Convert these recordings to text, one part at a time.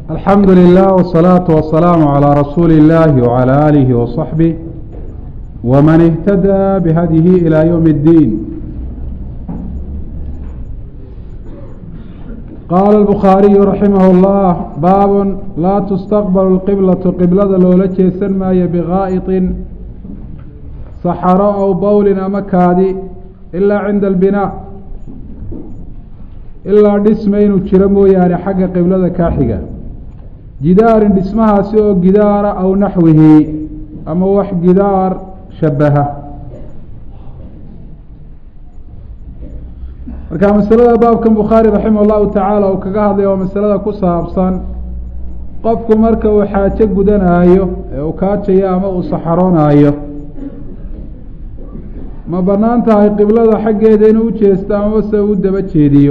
alxamdu lilah wالsalaaةu wasalaamu calىa rasuuli اllahi wعalى alihi waصaxbih wman اhtadaa bihadyihi ilى ywm اddiin qaala الbukhaariyu raximah اllah baab laa tustaqbal اlqiblaةu qiblada loola jeesan maayo bigaa'iطin saxaro aw bowlin ama kaadi ilaa cinda albinaa ilaa dhisma inuu jiro mooyaane xagga qiblada kaaxiga jidaarin dhismahaasi oo gidaara aw naxwihi ama wax gidaar shabaha marka masalada baabkan bukhaari raximah llahu tacaala uu kaga hadlaya waa masalada ku saabsan qofku marka uu xaajo gudanaayo ee uu kaajayo ama uu saxaroonaayo ma banaan tahay qiblada xaggeeda inuu ujeesto amaba se u daba jeediyo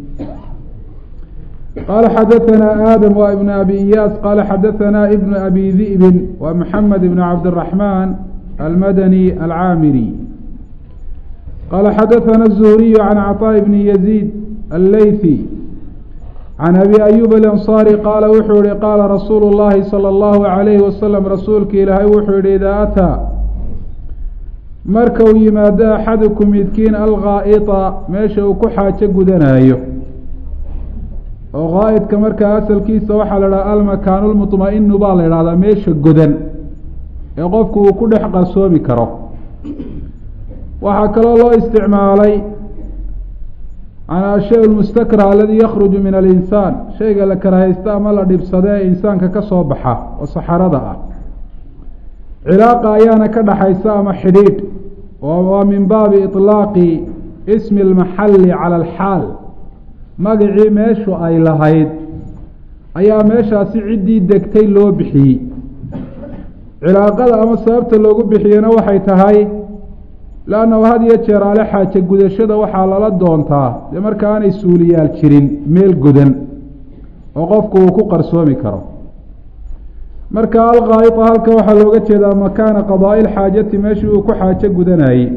qaala xadaثana aadam wa ibn abi iyaas qaala xadaثana ibn abi di'bin wa mxamed ibn cabdالraحman almadani alcaamiri qaala xadaثana الzuhriyu can caطاء bni yaziid allaythi can abi ayub alanصari qaala wuxuu yihi qaala rasuulu اllahi salى اllahu عalayhi wasalam rasuulka ilaahay wuxuu yihi idaa ataa marka uu yimaado axadukum midkiin alghaa'ita meesha uu ku xaajo gudanaayo oo ghaa'idka markaa asalkiisa waxaa la idhaha almakaanu lmuطma-inu baa la idhahdaa meesha godan ee qofku uu ku dhex qarsoomi karo waxaa kaloo loo isticmaalay can ashay lmustakrah aladii yakruju min alinsaan shayga la karahaysta ama la dhibsada ee insaanka ka soo baxa oo saxarada ah cilaaqa ayaana ka dhaxaysa ama xidhiidh waa min baabi iطlaaqi ismi اlmaxalli cala alxaal magacii meeshu ay lahayd ayaa meeshaasi ciddii degtay loo bixiyey cilaaqada ama sababta loogu bixiyena waxay tahay lannahu had iyo jeer ale xaaje gudashada waxaa lala doontaa dee marka aanay suuliyaal jirin meel godan oo qofku uu ku qarsoomi karo marka alghaa'ita halka waxaa looga jeedaa makaana qadaa'i lxaajati meeshii uu ku xaajo gudanayey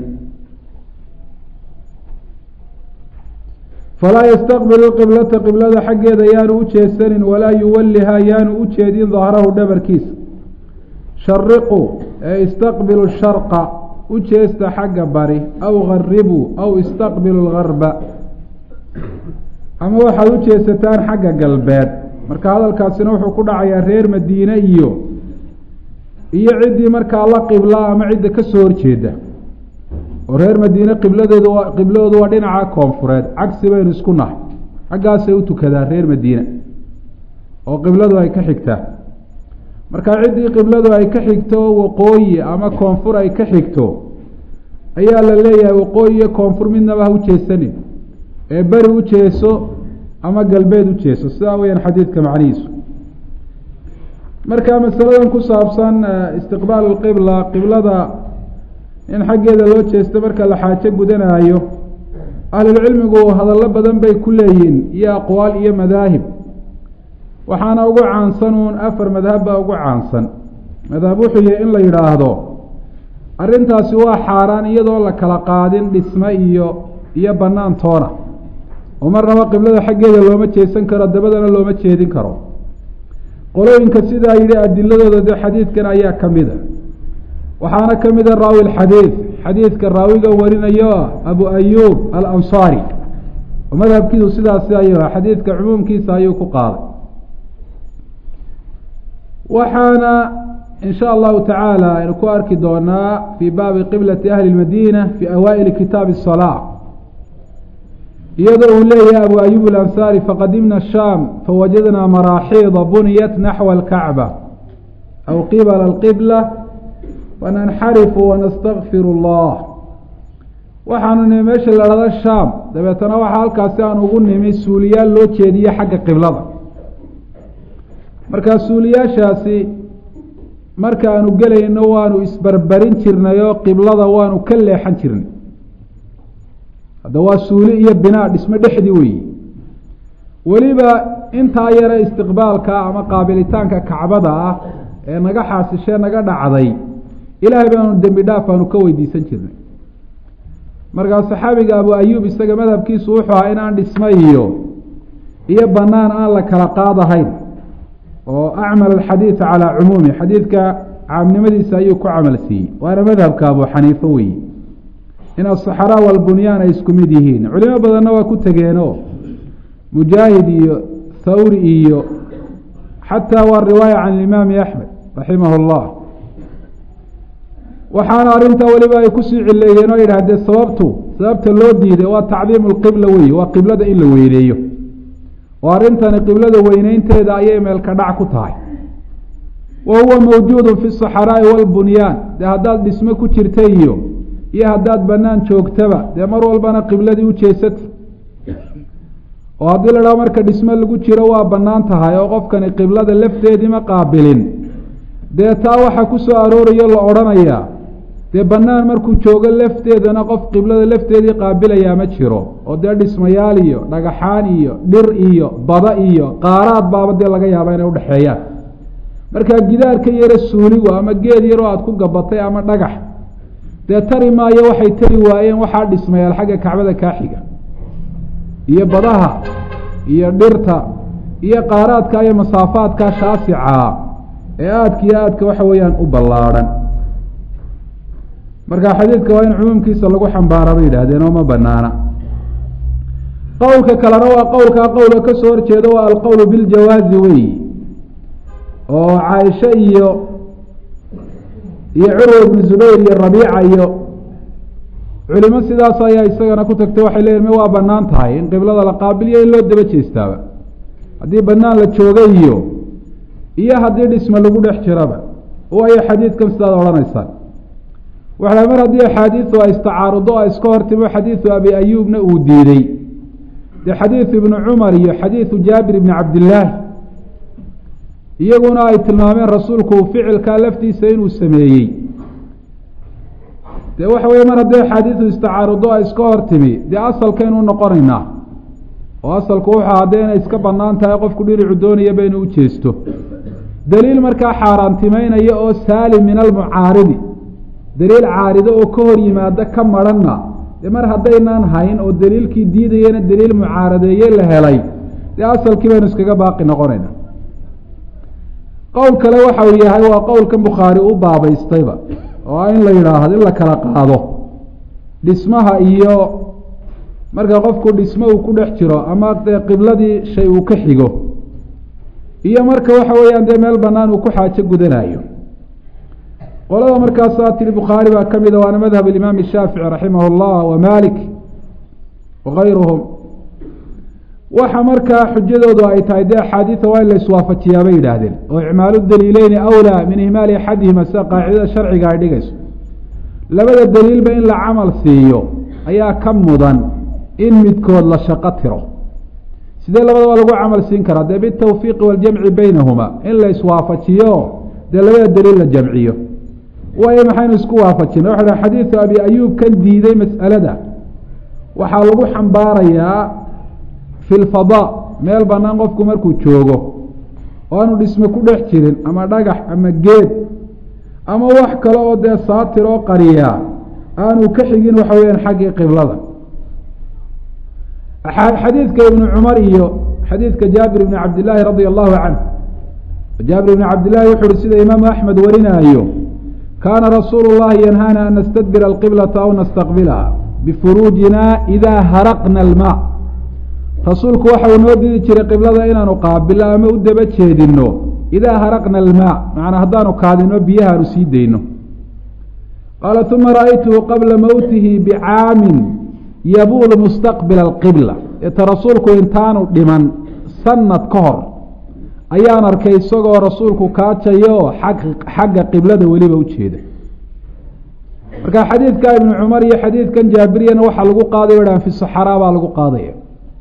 falaa yastaqbilu qiblata qiblada xaggeeda yaanu u jeesanin walaa yuwallihaa yaanu u jeedin dahrahu dhabarkiisa shariqu ee istaqbilu sharqa u jeesta xagga bari aw garibuu aw istaqbilu lgarba ama waxaad u jeesataan xagga galbeed marka hadalkaasina wuxuu ku dhacayaa reer madiine iyo iyo ciddii markaa la qibla ama cidda ka soo horjeeda oo reer madiine qibladoodu waa qibladoodu waa dhinaca koonfureed cagsi baynu isku nahay xaggaasay u tukadaan reer madiine oo qibladu ay ka xigtaa marka ciddii qibladu ay ka xigto waqooyi ama koonfur ay ka xigto ayaa la leeyahay waqooyi iyo koonfur midnaba ha u jeesanin ee beri u jeeso ama galbeed u jeeso sidaa weyaan xadiidka macnihiisu marka masaladan ku saabsan istiqbaal lqibla qiblada in xaggeeda loo jeesto marka la xaajo gudanaayo ahlulcilmigu hadallo badan bay ku leeyihin iyo aqwaal iyo madaahib waxaana ugu caansan uun afar madhab baa ugu caansan madhab wuxuu yihi in la yidhaahdo arrintaasi waa xaaraan iyadoo la kala qaadin dhisme iyo iyo bannaan toona oo marnaba qiblada xaggeeda looma jeesan karo dabadana looma jeedin karo qolooyinka sidaa yidhi adiladooda de xadiidkan ayaa ka mid a waxaana ka mida raawi lxadiid xadiidka raawiga warinayo ah abu ayuub alansaari oo madhabkiisu sidaasi ayuu ah xadiidka cumuumkiisa ayuu ku qaaday waxaana in sha allahu tacaala aynu ku arki doonaa fii baabi qiblati ahli lmadiina fi awaa'ili kitaabi الsalaa iyadoo uu leeyahay abu ayub alansaari faqadimna shaam fawajadnaa maraaxiida buniyat naxwa alkacba aw qibala alqibla fananxarifu wanastakfir اllah waxaanu nimi meesha la dhahda shaam dabeetana waxaa halkaasi aan ugu nimi suuliyaal loo jeediye xagga qiblada markaa suuliyaashaasi markaanu gelayno waanu isbarbarin jirnay oo qiblada waanu ka leexan jirnay hadda waa suuli iyo binaa dhismo dhexdii weyi weliba intaa yare istiqbaalka ama qaabilitaanka kacbada ah ee naga xaasishee naga dhacday ilaahay baanu dembi dhaaf aanu ka weydiisan jirnay markaa saxaabiga abu ayuub isaga madhabkiisu wuxuu ahaa inaan dhismo iyo iyo banaan aan la kala qaadahayn oo acmal alxadiida calaa cumuumi xadiidka caamnimadiisa ayuu ku camal siiyey waana madhabka abu xaniife weeye in asaxraa walbunyaan ay isku mid yihiin culimo badanna waa ku tegeenoo mujaahid iyo thawri iyo xataa waa riwaaya can imaami axmed raximah اllah waxaana arrintaa weliba ay kusii cileeyeen oo yidhah dee sababtu sababta loo diiday waa tacdiimu lqibla weeye waa qiblada in la weyneeyo oo arrintani qiblada weyneynteeda ayay meelka dhac ku tahay wa huwa mawjuudu fi saxraa'i walbunyaan dee haddaad dhismo ku jirta iyo iyo haddaad banaan joogtaba dee mar walbana qibladii u jeesata oo haddii la dhaho marka dhismo lagu jiro waa bannaan tahay oo qofkani qiblada lafteedii ma qaabilin dee taa waxaa ku soo aroorayo la odhanayaa dee bannaan markuu joogo lafteedana qof qiblada lafteedii qaabilayaa ma jiro oo dee dhismayaal iyo dhagaxaan iyo dhir iyo bada iyo qaaraad baaba dee laga yaaba inay udhexeeyaan markaa gidaarka yaro suuligu ama geed yaroo aada ku gabatay ama dhagax dee tari maayo waxay tari waayeen waxaa dhismayaal xagga kacbada kaaxiga iyo badaha iyo dhirta iyo qaaraadka iyo masaafaadka shaasicaa ee aadka iyo aadka waxa weeyaan u ballaadhan marka xadiidka waa in cumuumkiisa lagu xambaara bay yidhaahdeen oo ma banaana qowlka kalena waa qowlkaa qowlka kasoo horjeeda waa alqowlu biljawaazi wey oo caaisha iyo iyo curwa ibnu zubayr iyo rabiica iyo culimo sidaas ayaa isagana ku tagtay waxay leeyihin ma waa banaan tahay in qiblada la qaabiliyo in loo daba jeestaaba haddii banaan la jooga iyo iyo haddii dhisme lagu dhex jiraba waayo xadiidkan sidaad odhanaysaan waxaa mar haddii axaadiidu ay istacaarudo o iska hortimo xadiidu abi ayuubna uu diiday dee xadiidu ibnu cumar iyo xadiidu jaabir ibni cabdillaahi iyaguna ay tilmaameen rasuulku ficilkaa laftiisa inuu sameeyey dee waxa weye mar haddii axaadiidu istacaarudo ay iska hortimi dee asalkaynu noqonaynaa oo asalku wuxuu haddee inay iska banaan tahay qofku dhinacu doonayaba inuu ujeesto daliil markaa xaaraantimeynaya oo saalim min almucaaridi daliil caarido oo ka hor yimaada ka maranna dee mar haddaynaan hayn oo daliilkii diidayana daliil mucaaradeeye la helay dee asalkii baynu iskaga baaqi noqonayna qowl kale waxa uu yahay waa qowlkan bukhaari u baabaystayba oo in la yidhaahdo in la kala qaado dhismaha iyo marka qofku dhismo uu ku dhex jiro ama dee qibladii shay uu ka xigo iyo marka waxa weeyaan dee meel banaan uu ku xaajo gudanayo qolada markaasaa tiri bukhaari baa ka mida waana madhab imaam shaafici raximah اllah wa malik wakayruhum waxa markaa xujadoodu ay tahay dee axaadiida waa in la iswaafajiyaa bay yidhaahdeen oo icmaalu daliileyni awlaa min ihmaali axadihima sida qaacidada sharciga ay dhigayso labada daliilba in la camal siiyo ayaa ka mudan in midkood la shaqo tiro sidee labadaba lagu camal siin karaa dee bitawfiiqi waljamci beynahuma in la iswaafajiyo dee labada daliil la jamciyo waayo maxaynu isku waafajina waxa ha xadiidu abi ayuub kan diiday mas'alada waxaa lagu xambaarayaa fi lfadaa meel banaan qofku markuu joogo oo aanu dhisme ku dhex jirin ama dhagax ama geed ama wax kale oo dee saatir oo qariyaa aanu ka xigin waxa weyaan xaggii qiblada xadiidka ibnu cumar iyo xadiidka jaabir ibni cabdillaahi radia allahu canhu jaabir ibni cabdillahi wuxu uhi sida imaamu axmed warinaayo kaana rasuulu llahi yanhaana an nastadbira alqiblata aw nastaqbilaha bifuruujina idaa haraqna almaa rasuulku waxa uu noo didi jiray qiblada inaanu qaabilo ama u daba jeedino idaa haraqna almaa macnaa haddaanu kaadino biyahaanu sii dayno qaala uma ra'aytuhu qabla mowtihi bicaamin yabuulu mustaqbila alqibla eeta rasuulku intaanu dhiman sanad ka hor ayaan arkay isagoo rasuulku kaajayo ag xagga qiblada weliba ujeeda marka xadiidka ibnu cumar iyo xadiidkan jaabiriyana waxaa lagu qaadayo dhan fi saxaraa baa lagu qaadaya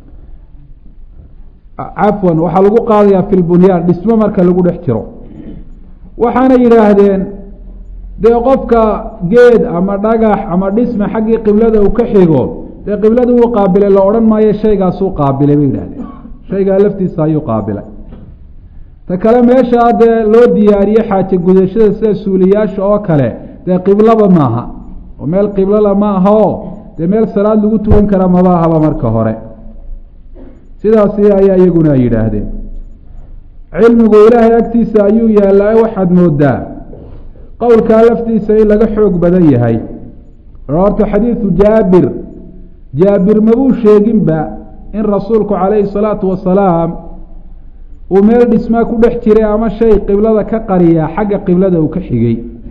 cafwan waxaa lagu qaadaya fi lbunyaan dhismo marka lagu dhex jiro waxaana yidhaahdeen dee qofka geed ama dhagax ama dhisme xaggii qiblada uu ka xigo dee qiblada wuu qaabilay la odhan maayo shaygaasuu qaabilay bay yidhahdeen shaygaa laftiisa ayuu qaabilay ta kale meeshaa dee loo diyaariye xaaje gudashada sida suuliyaasha oo kale dee qiblaba maaha oo meel qiblala ma aha o dee meel salaad lagu tukan kara maba ahaba marka hore sidaasi ayaa iyaguna ay yidhaahdeen cilmigu ilaahay agtiisa ayuu yaallaa waxaad moodaa qowlkaa laftiisa in laga xoog badan yahay horta xadiidu jaabir jaabir mabuu sheeginba in rasuulku calayhi salaatu wasalaam uu meel dhismaa ku dhex jiray ama shay qiblada ka qariyaa xagga qiblada uu ka xigay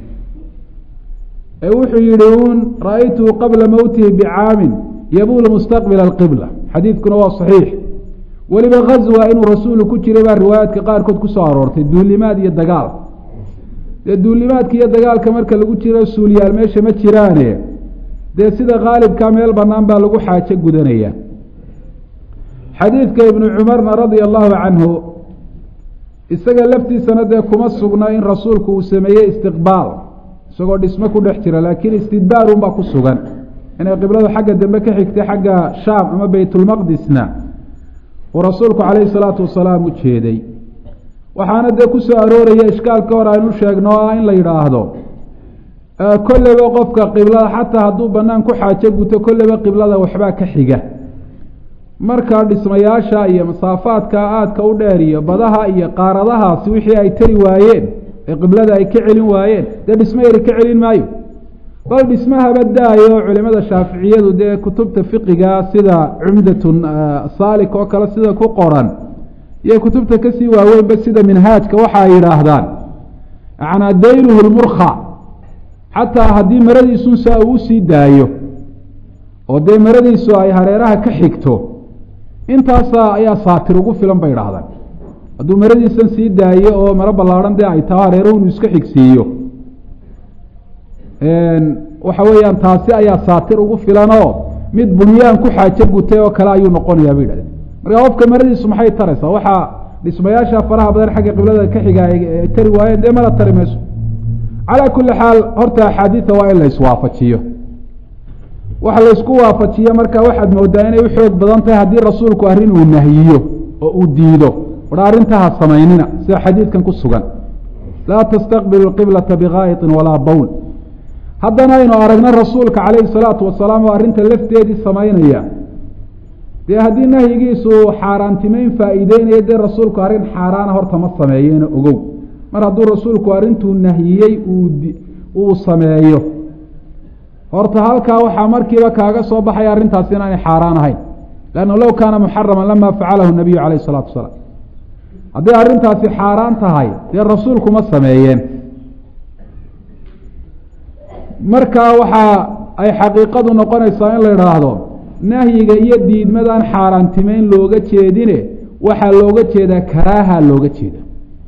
ee wuxuu yihi uun ra-aytuhu qabla mowtihi bicaamin yabuulu mustaqbila alqibla xadiidkuna waa saxiix weliba ghazwa inuu rasuulu ku jiray baa riwaayaadka qaarkood kusoo aroortay duulimaad iyo dagaal dee duulimaadka iyo dagaalka marka lagu jiro suuliyaal meesha ma jiraane dee sida khaalibka meel banaan baa lagu xaajo gudanaya xadiidka ibnu cumarna radia allahu canhu isaga laftiisana dee kuma sugna in rasuulku uu sameeyey istiqbaal isagoo dhismo ku dhex jira laakiin istidbaar unbaa ku sugan inay qibladu xagga dambe ka xigtay xagga shaam ama beytulmaqdisna uu rasuulku calayhi salaatu wasalaam u jeeday waxaana dee ku soo arooraya ishkaalka hor aynu sheegno o ah in la yidhaahdo kolleyba qofka qiblada xataa hadduu banaan ku xaajo guto kolleyba qiblada waxbaa ka xiga marka dhismayaasha iyo masaafaadka aadka u dheer iyo badaha iyo qaaradahaasi wixii ay tari waayeen ee qiblada ay ka celin waayeen dee dhismo yari ka celin maayo bal dhismahaba daayo culimada shaaficiyadu dee kutubta fiqiga sida cumdatun saalik oo kale sida ku qoran iyo kutubta kasii waaweynba sida minhaajka waxa ay yidhaahdaan yanaa dayluhu lmurkha xataa haddii maradiisun saa uu usii daayo oo dee maradiisu ay hareeraha ka xigto intaasa ayaa saatir ugu filan bay idhaahdaan hadduu maradiisan sii daayo oo maro ballaarhan dee ay taho hareeruhu inu iska xigsiiyo waxa weeyaan taasi ayaa saatir ugu filanoo mid bunyaan ku xaajo gutay oo kale ayuu noqonayaa bay yidhahdeen marka qofka maradiisu maxay taraysaa waxaa dhismayaasha faraha badan xagga qiblada ka xiga ay tari waayeen dee mana tari mayso calaa kulli xaal horta axaadiida waa in la iswaafajiyo waxa laysku waafajiyo marka waxaad moodaa inay u xoog badan tahay haddii rasuulku arrin uu nahyiyo oo uu diido war arrintaha samaynina sida xadiidkan ku sugan laa tastaqbilu qiblata bikaayiطin walaa bowl haddana aynu aragna rasuulka calayhi salaatu wasalaam oo arrinta lafteedii samaynaya dee haddii nahyigiisu xaaraantimeyn faa'iideynaya dee rasuulku arrin xaaraana horta ma sameeyena ogow mar hadduu rasuulku arrintuu nahyiyey uu sameeyo horta halkaa waxaa markiiba kaaga soo baxaya arrintaasi inaanay xaaraan ahayn lanna low kaana muxaraman lama facalahu nabiyu calayh isalaatu wasalaam hadday arrintaasi xaaraan tahay dee rasuulku ma sameeyeen markaa waxa ay xaqiiqadu noqonaysaa in la idhaahdo nahyiga iyo diidmadaan xaaraantimeyn looga jeedine waxaa looga jeedaa karaaha looga jeeda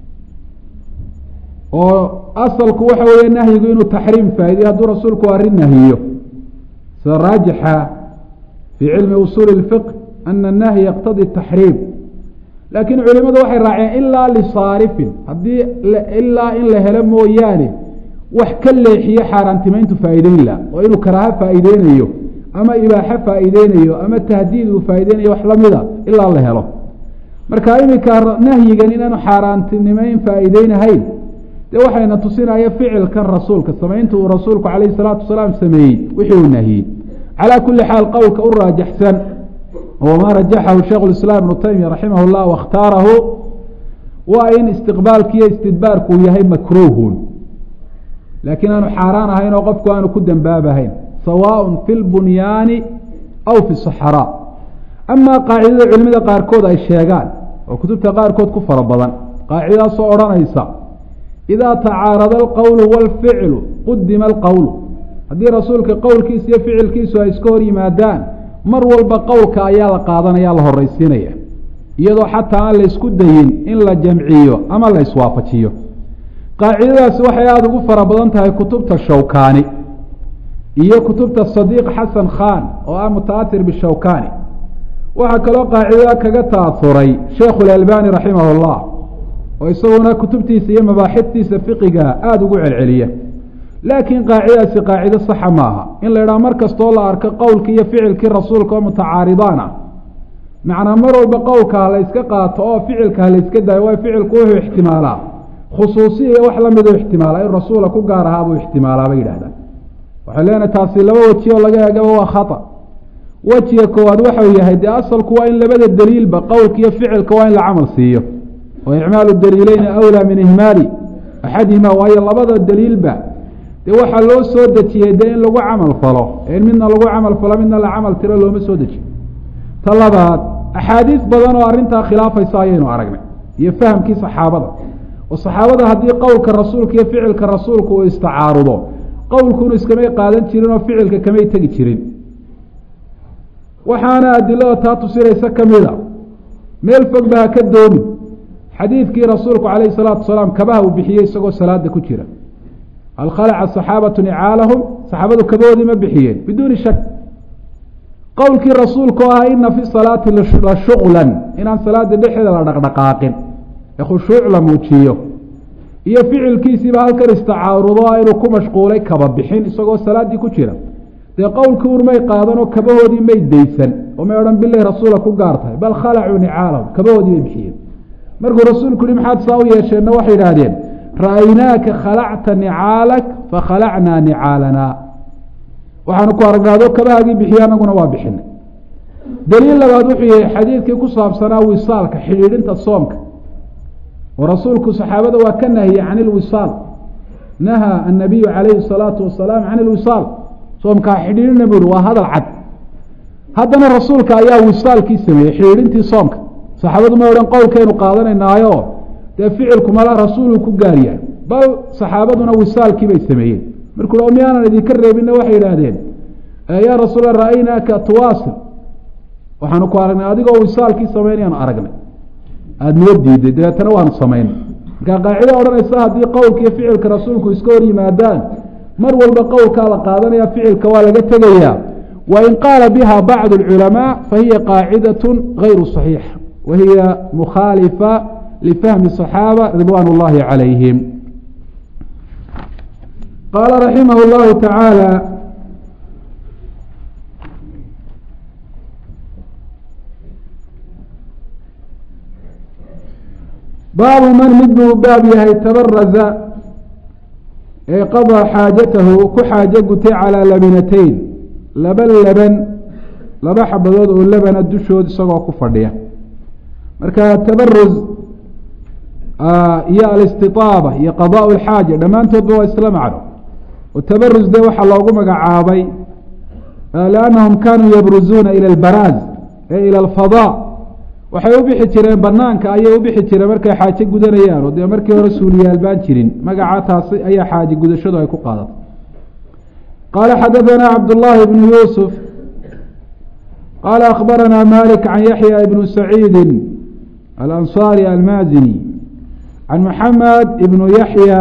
oo asalku waxa weeye nahyigu inuu taxriim faa'idiyo hadduu rasuulku arrin nahiyo sida raajixa fii cilmi usuuli اlfiqh ana annahya yaqtadi taxriim laakiin culimadu waxay raaceen ilaa lisaarifin haddii ilaa in la helo mooyaane wax ka leexiyo xaaraantimeyntu faa'iideyn la oo inuu karaaho faa'iideynayo ama ibaaxo faa'iideynayo ama tahdiid uu faa'iideynayo wax lamida ilaa la helo marka iminka nahyigan inaanu xaaraantinimeyn faa'iideynahayn dee waxayna tusinaya ficilkan rasuulka samaynta uu rasuulku calayhi salaatu wasalaam sameeyey wixii uu nahiyey calaa kulli xaal qowlka u raajaxsan wama rajaxahu sheikhu lislaam ibnu taymiya raximah llah waاkhtaarahu waa in istiqbaalkiiyo istidbaarku uu yahay makruuhun laakiin aanu xaaraan ahayn oo qofku aanu ku dembaabahayn sawaaء fi lbunyaani aw fi saxraa amaa qaacidada culimada qaarkood ay sheegaan oo kutubta qaarkood ku fara badan qaacidadaasoo odhanaysa idaa tacaarada alqowlu wاlficlu qudima alqowlu haddii rasuulka qowlkiisa iyo ficilkiisu ay iska hor yimaadaan mar walba qowlka ayaa la qaadanaya la horeysiinaya iyadoo xataa aan la isku dayin in la jamciyo ama la iswaafajiyo qaacidadaasi waxay aada ugu fara badan tahay kutubta shawkani iyo kutubta sadiiq xasan khan oo ah mutaatir bishawkani waxaa kaloo qaacidada kaga ta'asuray sheikhu lalbani raximah llah oo isaguna kutubtiisa iyo mabaaxiftiisa fiqiga aada ugu celceliya laakiin qaacidadaasi qaacido saxa maaha in la idhaha mar kastoo la arko qowlkii iyo ficilkii rasuulka oo mutacaaridaan ah macnaa mar walba qowlka ha la yska qaato oo ficilka ha la yska daayo waayo ficilku wuxuu ixtimaalaa khusuusiya iyo wax lamiduu ixtimaalaa in rasuula ku gaar ahaa buu ixtimaalaa bay yidhahdaan waxay leenahay taasi laba weji oo laga eegaba waa khata wejiga koowaad waxau yahay dee asalku waa in labada daliilba qowlka iyo ficilka waa in la camal siiyo oo icmaalu daliileyni awlaa min ihmaali axadihima waayo labada daliilba dee waxaa loo soo dejiyey dee in lagu camal falo in midna lagu camal falo midna la camal tiro looma soo dejiyo ta labaad axaadiis badan oo arrintaa khilaafaysa ayaynu aragnay iyo fahamkii saxaabada oo saxaabada haddii qowlka rasuulka iyo ficilka rasuulka uu istacaarudo qowlkunu iskamay qaadan jirin oo ficilka kamay tegi jirin waxaana adilada taa tusinaysa kamida meel fog ba ha ka doomin xadiidkii rasuulku calayhi salaatu wasalaam kabaha uu bixiyey isagoo salaada ku jira hal khalaca saxaabatu nicaalahum saxaabadu kabahoodii ma bixiyeen biduuni shak qowlkii rasuulka oo ah ina fi salaati la shuqlan inaan salaada dhexeeda la dhaqdhaqaaqin ee khushuuc la muujiyo iyo ficilkiisiiba halkan istacaarudo inuu ku mashquulay kaba bixin isagoo salaaddii ku jira dee qowlkii urmay qaadan oo kabahoodii may daysan oo may odhan bilay rasuula ku gaar tahay bal khalacuu nicaalahum kabahoodii bay bixiyeen markuu rasuulku yihi maxaad saa u yeesheenna waxay idhaahdeen ra'aynaaka khalacta nicaalak fakhalacnaa nicaalanaa waxaanu ku aragnaado kabahaagii bixiye anaguna waa bixinay daliil labaad wuxuu yahay xadiidkii ku saabsanaa wisaalka xidhiidhinta soomka oo rasuulku saxaabada waa ka nahiyey can ilwisaal nahaa annabiyu calayhi salaatu wasalaam can ilwisaal soomkaa xidhiidhina buri waa hadal cad haddana rasuulka ayaa wisaalkii sameeyey xidhiidhintii soomka saxaabadu ma odhan qowlkaynu qaadanaynaayo dee ficilku mala rasuuluu ku gaaryahay bal saxaabaduna wisaalkii bay sameeyeen markuu o miyaanan idinka reebinna waxay idhaahdeen yaa rasuula ra'aynaaka tuwaasil waxaanu ku aragnay adigoo wisaalkii samaynayaanu aragnay aada noo diiday dabeetana waanu samaynay markaa qaacida odhanaysa haddii qowlka iyo ficilka rasuulku iska hor yimaadaan mar walba qowlkaa la qaadanaya ficilka waa laga tegayaa wain qaala biha bacdu اlculamaa fahiya qaacidaة gayru صaxiixa wa hiya mukhaalifa lifahmi صaxaaba ridwan اllahi calayhim qaala raximah اllahu tacaala baabu man mid buu baab yahay tabaraza ee qadaa xaajatahu ku xaajo gutay calaa labinatayn laba laban laba xabadood oo labana dushood isagoo ku fadhiya marka tabaruz iyo alistiaaba iyo qadaa lxaaja dhammaantoodba waa isla macno oo tabaruz de waxaa loogu magacaabay liannahum kanuu yabruzuuna ila albaraaz ee ila alfadaa waxay u bixi jireen banaanka ayay u bixi jireen markay xaaje gudanayaan oo dee markii hore suuliyaal baan jirin magaca taasi ayaa xaaje gudashadu ay ku qaadatay qaala xadaثana cabdالlahi bnu yuusuf qaala akhbarana malik can yaxya ibnu saciidi alanصari almazini can maxamed ibnu yaxya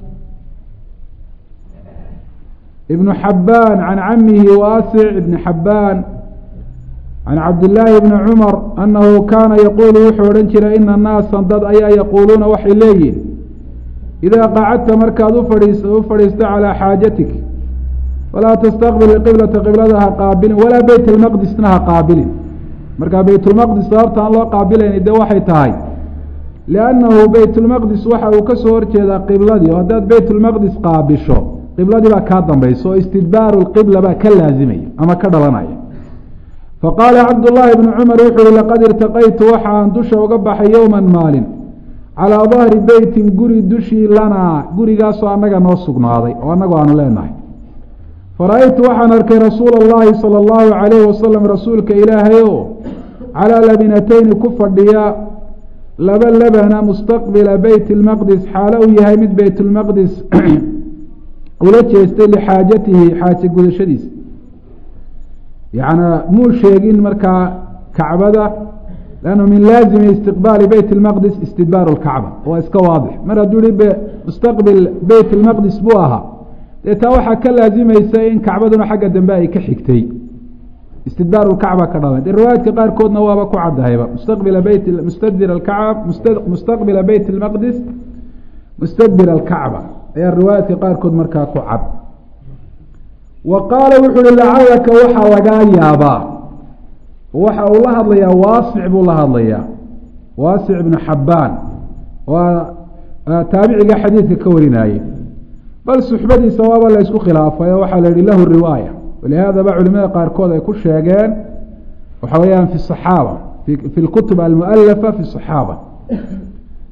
ibnu xabaan can camihi waasic ibni xabaan can cabdillaahi bni cumar annahu kaana yaquulu wuxuu odhan jiray ina naasa dad ayaa yaquuluuna waxay leeyihin idaa qacadta markaad ufadhiis u fadhiisto calaa xaajatik falaa tastaqbil qiblata qiblada ha qaabilin walaa beyt lmaqdisna ha qaabilin markaa beytulmaqdis sababta aan loo qaabilayni dee waxay tahay liannahu beytulmaqdis waxa uu kasoo horjeedaa qibladii oo haddaad beytulmaqdis qaabisho qibladii baa kaa dambaysa oo istidbaaru lqibla baa ka laazimaya ama ka dhalanaya faqaala cabdullaahi bnu cumar wuxuu uhi laqad irtaqaytu waxaan dusha uga baxay yowman maalin calaa dahri beytin guri dushii lanaa gurigaasoo annaga noo sugnaaday oo annagu aanu leenahay fara-aytu waxaan arkay rasuula allahi sala allahu calayhi wasalam rasuulka ilaahay oo calaa labinatayni ku fadhiya laba labana mustaqbila beyt lmaqdis xaalo uu yahay mid beytulmaqdis ula jeestay lixaajatihi xaaje gudashadiisa yacnaa muu sheegin markaa kacbada lannu min laazimi istiqbaali beyt اlmaqdis istidbaaru lkacba waa iska waadix mar hadduu hi mustaqbil beyt اlmaqdis buu ahaa dee taa waxaa ka laazimaysa in kacbaduna xagga dambe ay ka xigtay istidbaaru lkacba ka dhalan dee riwaayaadka qaarkoodna waaba ku caddahayba mustaqbila beyt mustadbir alkacba mustaqbila beyt اlmaqdis mustadbir alkacba ayaa riwaayaadka qaarkood markaa ku cad wa qaala wuxu uhi lacalaka waxaa lagaa yaabaa waxa uu la hadlayaa waasic buu la hadlayaa waasic ibnu xabbaan waa taabiciga xadiidka ka warinaaye bal suxbadiisa waaba la ysku khilaafay oo waxaa la yihi lahu riwaaya walihaadaba culimada qaarkood ay ku sheegeen waxa weeyaan fi saxaaba fi lkutub almualafa fi saxaaba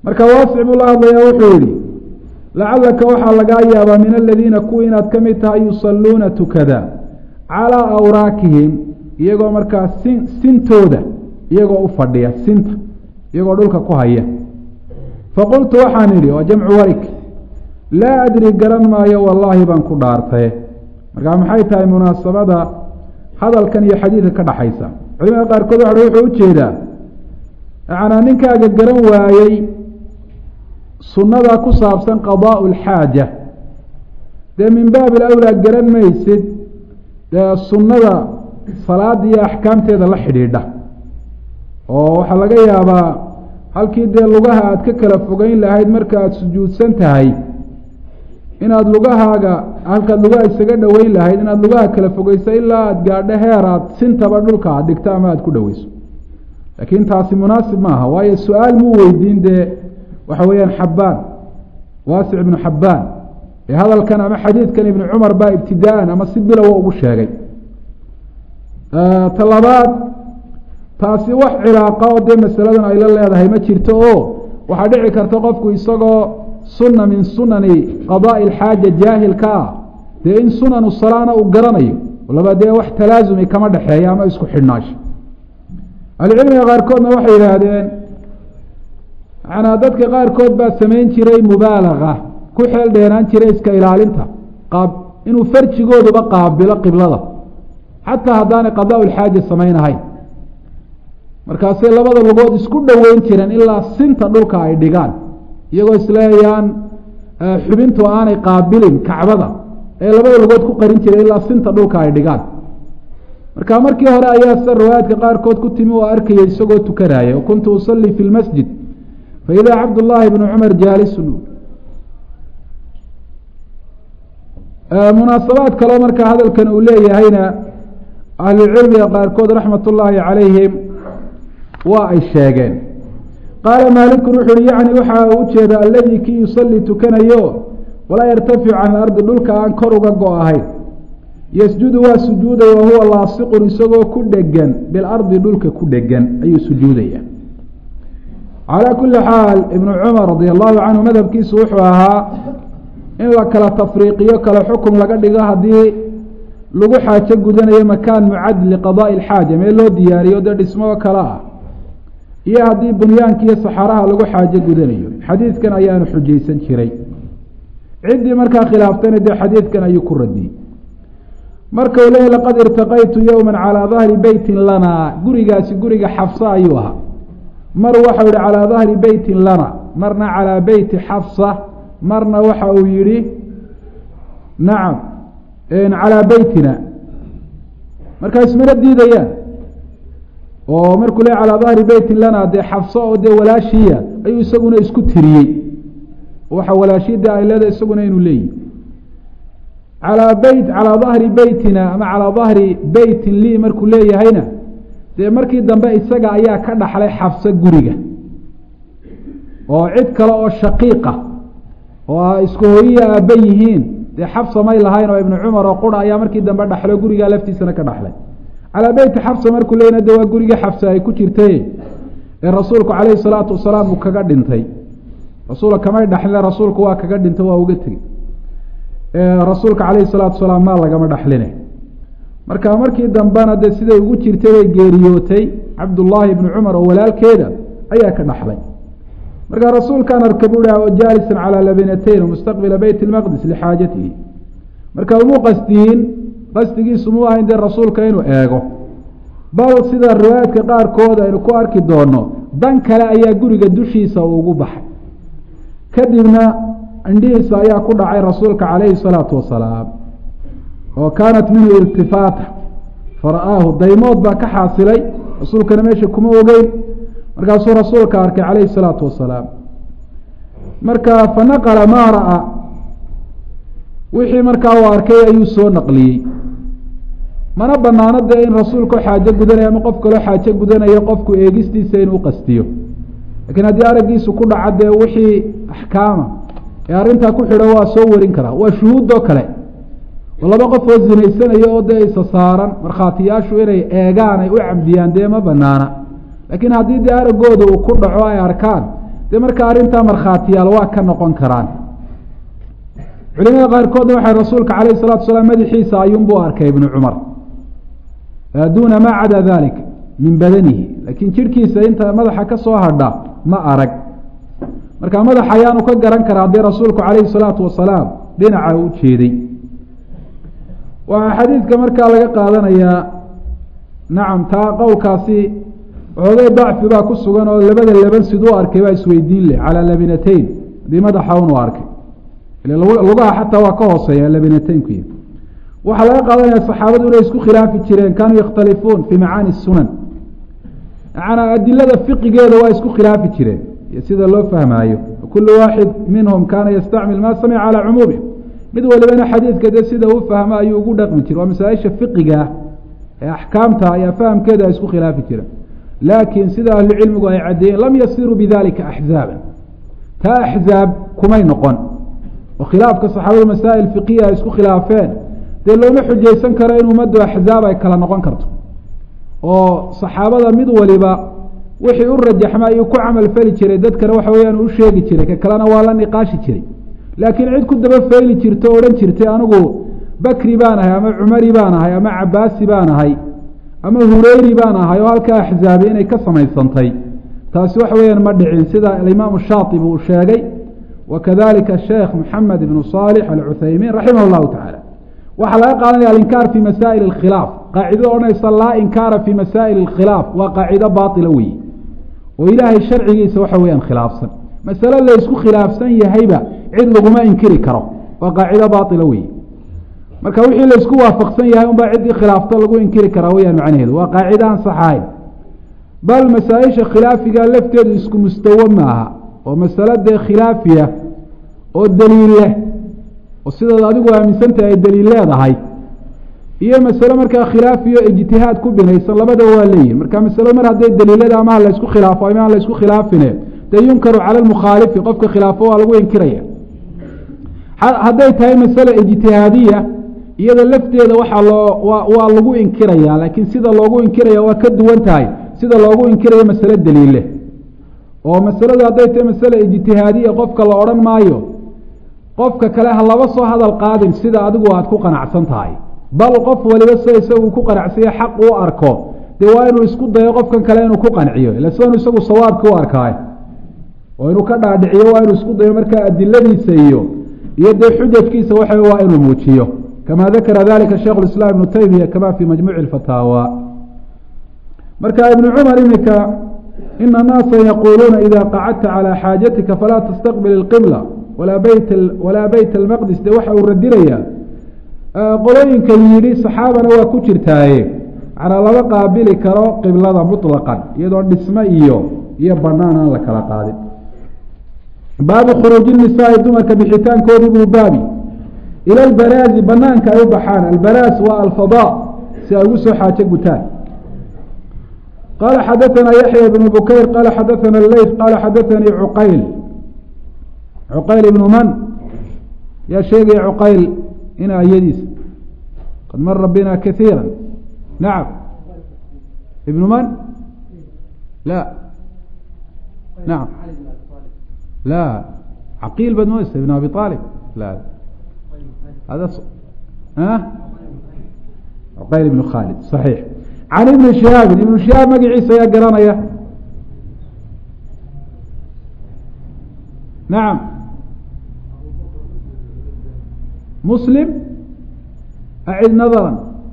marka waasic buu la hadlayaa wuxuu yihi lacalaka waxaa lagaa yaabaa min aladiina kuwa inaad ka mid tahay yusaluuna tukada calaa awraakihim iyagoo markaa sin sintooda iyagoo u fadhiya sinta iyagoo dhulka ku haya faqultu waxaan idhi waa jamcu warig laa adri garan maayo wallaahi baan ku dhaartaye markaa maxay tahay munaasabada hadalkan iyo xadiidka ka dhaxaysa culimada qaarkood waxa wuxuu ujeedaa macnaa ninkaaga garan waayey sunnadaa ku saabsan qadaau alxaaja dee min baabi alawlaa garan maysid dee sunnada salaada iyo axkaamteeda la xidhiidha oo waxaa laga yaabaa halkii dee lugaha aad ka kala fogeyn lahayd marka aada sujuudsan tahay inaad lugahaaga halkaad lugaha isaga dhoweyn lahayd inaad lugaha kala fogeyso ilaa aada gaadho heer aad sintaba dhulka aad dhigto ama aada ku dhoweyso laakiin taasi munaasib maaha waayo su-aal muu weydiin dee waxa weeyaan xabbaan waasic ibnu xabbaan ee hadalkan ama xadiidkan ibnu cumar baa ibtidaa-an ama si bilowa ugu sheegay ta labaad taasi wax cilaaqa oo dee masaladan ay la leedahay ma jirto oo waxaa dhici karta qofku isagoo sunna min sunani qadaai alxaaja jaahilka ah dee in sunanu salaana uu garanayo laba dee wax talaasumi kama dhexeeya ama isku xidhnaasho ahlucilmiga qaarkoodna waxay yidhaahdeen manaa dadka qaarkood baa samayn jiray mubaalaga ku xeel dheeraan jiray iska ilaalinta qaab inuu farjigooduba qaabilo qiblada xataa haddaanay qadaa lxaaja samaynahayn markaasay labada lugood isku dhoweyn jireen ilaa sinta dhulka ay dhigaan iyagoo isleeyaan xubintu aanay qaabilin kacbada ee labada lugood ku qarin jiray ilaa sinta dhulka ay dhigaan marka markii hore ayaa sida riwaayaadka qaarkood ku timi oo arkaya isagoo tukanaya o kuntu usalii fi lmasjid faidaa cabdullaahi bnu cumar jaalisun munaasabaad kaloo marka hadalkan uu leeyahayna ahlucilmiga qaarkood raxmat ullaahi calayhim waa ay sheegeen qaala maalikun wuxu uhi yacni waxa uu ujeeda alladii kii yusalii tukanayo walaa yartaficu can alardi dhulka aan kor uga go ahayn yasjudu waa sujuudaya wahuwa laasiqun isagoo ku dhegan bilardi dhulka ku dhegan ayuu sujuudaya calaa kuli xaal ibnu cumar radia allahu canhu madhabkiisu wuxuu ahaa in la kala tafriiqiyo kala xukum laga dhigo haddii lagu xaajo gudanayo makaan mucad liqadaai alxaaja meel loo diyaariyo dee dhismoo kale ah iyo haddii bunyaanka iyo saxaraha lagu xaajo gudanayo xadiidkan ayaanu xujaysan jiray ciddii markaa khilaaftayna dee xadiidkan ayuu ku radiyey marka uu leeyay laqad irtaqaytu yowma calaa dahri beytin lana gurigaasi guriga xafsa ayuu ahaa mar waxau yihi calaa dahri beytin lana marna calaa beyti xafsa marna waxa uu yihi nacam calaa beytina markaa ismana diidayaan oo markuu le calaa dahri beytin lana dee xafso oo dee walaashiya ayuu isaguna isku tiriyey waxa walaashiyada ay leedahay isaguna inuu leeyihi calaa beyt calaa dahri beytina ama calaa dahri beytin lii markuu leeyahayna dee markii dambe isaga ayaa ka dhaxlay xafso guriga oo cid kale oo shaqiiqa oo a isku hooyiya aabba yihiin dee xafsa may lahayn oo ibnu cumar oo qura ayaa markii dambe dhaxlo gurigaa laftiisana ka dhaxlay calaa beyti xafsa markuu leeyna de waa gurigii xafsa ay ku jirtay ee rasuulku calayhi salaatu wasalaam uu kaga dhintay rasuulka kamay dhaxline rasuulku waa kaga dhintay waa uga tegey rasuulka calayhi salaatu wasalaam maa lagama dhaxline marka markii dambena dee siday ugu jirtay bay geeriyootay cabdullaahi ibnu cumar oo walaalkeeda ayaa ka dhaxlay marka rasuulkaan arka bu hi jaalisan calaa labinatayn mustaqbila beyt lmaqdis lixaajatihi marka umuu qasdiyin qasdigiisu muu ahayn dee rasuulka inuu eego bal sida riwaayaadka qaarkood aynu ku arki doono dan kale ayaa guriga dushiisa uu ugu baxay kadibna indhihiisa ayaa ku dhacay rasuulka calayhi salaatu wasalaam oo kaanat minhu irtifaata fara-aahu daymood baa ka xaasilay rasuulkana meesha kuma ogeyn markaasuu rasuulka arkay calayhi salaatu wasalaam marka fanaqala maa ra-a wixii markaa uu arkay ayuu soo naqliyey mana banaano dee in rasuulkao xaajo gudanayo ama qof kaloo xaajo gudanayo qofku eegistiisa inuu qastiyo lakiin haddii araggiisu ku dhaca dee wixii axkaama ee arrintaa ku xidhan waa soo warin karaa waa shuhuudoo kale oo laba qof oo zinaysanayo oo dee isa saaran markhaatiyaashu inay eegaan ay u cabdiyaan dee ma banaana laakiin haddii dee araggooda uu ku dhaco ay arkaan dee marka arrintaa markhaatiyaal waa ka noqon karaan culimada qaarkoodna waxay rasuulka calayh salatu salaam madaxiisa ayuunbuu arkay ibnu cumar duuna maa cada dalik min badanihi laakiin jidhkiisa inta madaxa ka soo hadha ma arag marka madaxa ayaanu ka garan karaa haddii rasuulku calayhi salaatu wasalaam dhinaca u jeeday waxaa xadiidka markaa laga qaadanayaa nacam taa qowlkaasi xoogay dacfi baa ku sugan oo labada laban siduu arkay baa isweydiin leh calaa labinatayn haddii madaxa unu arkay lugaha xataa waa ka hooseeya labinataynku waxaa laga qaadanaya saxaabadu inay isku khilaafi jireen kaanuu yakhtalifuun fii macaani sunan macanaa adilada fiqigeeda waa isku khilaafi jireen iyo sida loo fahmaayo kulu waaxid minhum kaana yastacmil maa samica calaa cumuumih mid walibana xadiidka dee sida uu fahmo ayuu ugu dhaqmi jire waa masaaisha fiqiga ee axkaamta ayaa fahamkeeda ay isku khilaafi jireen laakiin sida ahlucilmigu ay caddeeyeen lam yasiruu bidalika axzaaban taa axzaab kumay noqon oo khilaafka saxaabadu masaa'il fiqiya ay isku khilaafeen dee looma xujaysan karo in ummaddu axzaab ay kala noqon karto oo saxaabada mid waliba wixii u rajaxma ayuu ku camal fali jiray dadkana waxa weyaan u sheegi jiray ka kalena waa la niqaashi jiray laakiin cid ku daba feyli jirta o odhan jirtay anigu bakri baan ahay ama cumari baan ahay ama cabaasi baan ahay ama hureyri baan ahay oo halkaa axzaabi inay ka samaysantay taasi waxa weeyaan ma dhicin sida alimaamu shaatibi uu sheegay wa kadalika sheekh maxamed ibnu saalix alcuthaymiin raximah llahu tacaala waxaa laga qaadanaya alinkaar fi masaa'il اkhilaaf qaacidada odhanaysa laa inkaara fi masaa'il اkhilaaf waa qaacido baila weeye oo ilaahay sharcigiisa waxa weyaan khilaafsan masale laysku khilaafsan yahayba cid laguma inkiri karo waa qaacido baila weeye marka wixii laysku waafaqsan yahay unbaa ciddii khilaafto lagu inkiri karaa weyaan macnaheedu waa qaacida aan saxahayn bal masaa-isha khilaafiga lafteedu isku mustawo maaha oo masalo dee khilaafiya oo daliil leh oo sidaad adigu aaminsantahay ay daliil leedahay iyo masalo markaa khilaafiyo ijtihaad ku binaysan labadaba waa leeyihin marka masalo mar hadday daliilada amaha laysku khilaafo ama aan laysku khilaafine dee yunkaru cala lmukhaalifi qofka khilaafo waa lagu inkiraya hadday tahay masale ijtihaadiya iyada lafteeda waxaa loo waa lagu inkiraya laakiin sida loogu inkiraya waa ka duwan tahay sida loogu inkirayo masale daliille oo masaladu hadday tahay masale ijtihaadiya qofka la odhan maayo qofka kale ha laba soo hadal qaadin sida adigu aad ku qanacsan tahay bal qof waliba sida isagu ku qanacsaye xaq uu arko dee waa inuu isku dayo qofkan kale inuu ku qanciyo ila sidan isagu sawaabka u arkaay oo inuu ka dhaadhiciyo waa inuu isku dayo markaa adiladiisa iyo iyo dee xujajkiisa waxa waa inuu muujiyo kama dakara dalika sheikh islaam ibnu taymiya kama fi majmuuci fataawa marka ibnu cumar iminka ina naasa yaquuluuna ida qacadta calى xaajatika falaa tastaqbil اqibla walaa beyt walaa beyt almaqdis de waxa uu radinaya qolooyinka yidhi saxaabana waa ku jirtaaye macnaa lama qaabili karo qiblada muطlaqan iyadoo dhisme iyo iyo banaan aan la kala qaadin baabu khuruuji nisaai dumarka bixitaankoodii buu baabi ila albaraazi banaanka ay u baxaan albaraas waa alfadaa si ay ugu soo xaajo gutaan qala xadaثana yaxya bn bukayr qala xadaثana leyf qala xadaثanii cuqayl cuqayl ibnu man yaa sheegaya cuqayl ina ayadiisa qad mara bina kaiira nacam ibnu man la nacam la caqiil baad moodeysa ibn abi aalib la hada cuqayl ibnu khaalid صaxiix can ibni shihaabin ibnu shihaab magaciisa ayaa garanaya nacam muslim acid nadara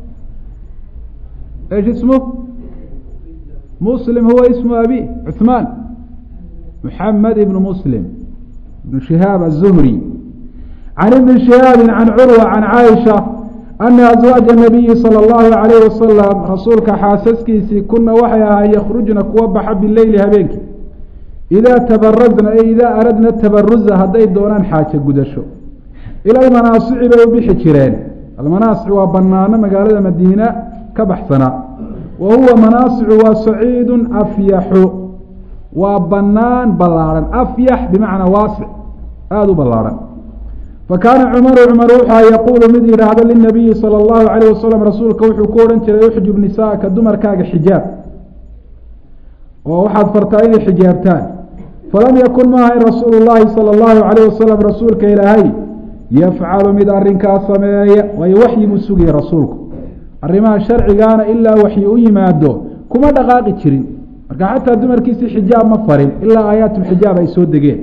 ايش اسمه مسلم هو اسم أبيه عثمان محمد بن مسلم بن شهاب الزهري عن ابن شهاب عن عروة عن عائشة أن أزواج النبي صلى الله عليه وسلم رسولك xاaسaskiisii kuna waxay ahay ykرجna kuwa baxa biلeyli habeenki إذا تبرزna e إذا aradna تبرزa hadday doonaan xaajo gudasho ilى المanaaصici bay u bixi jireen almanaaصic waa banaano magaalada madiina ka baxsana wa huwa manaasicu waa saciidu afyaxu waa banaan ballaarhan afyax bimacnaa waasic aada u ballaarhan fakaana cumaru cumar wuxua yaquulu mid yidhaahdo linabiyi sala allahu calayh wasalam rasuulka wuxuu ku odhan jiray uxjub nisaaka dumarkaaga xijaab oo waxaad fartaa inay xijaabtaan falam yakun ma ahayn rasuulu llaahi sala allahu calayh wasalam rasuulka ilaahay yafcalu mid arrinkaa sameeya waayo waxyi buu sugayay rasuulku arrimaha sharcigaana ilaa waxyi u yimaado kuma dhaqaaqi jirin marka xataa dumarkiisii xijaab ma farin ilaa aayaatulxijaab ay soo degeen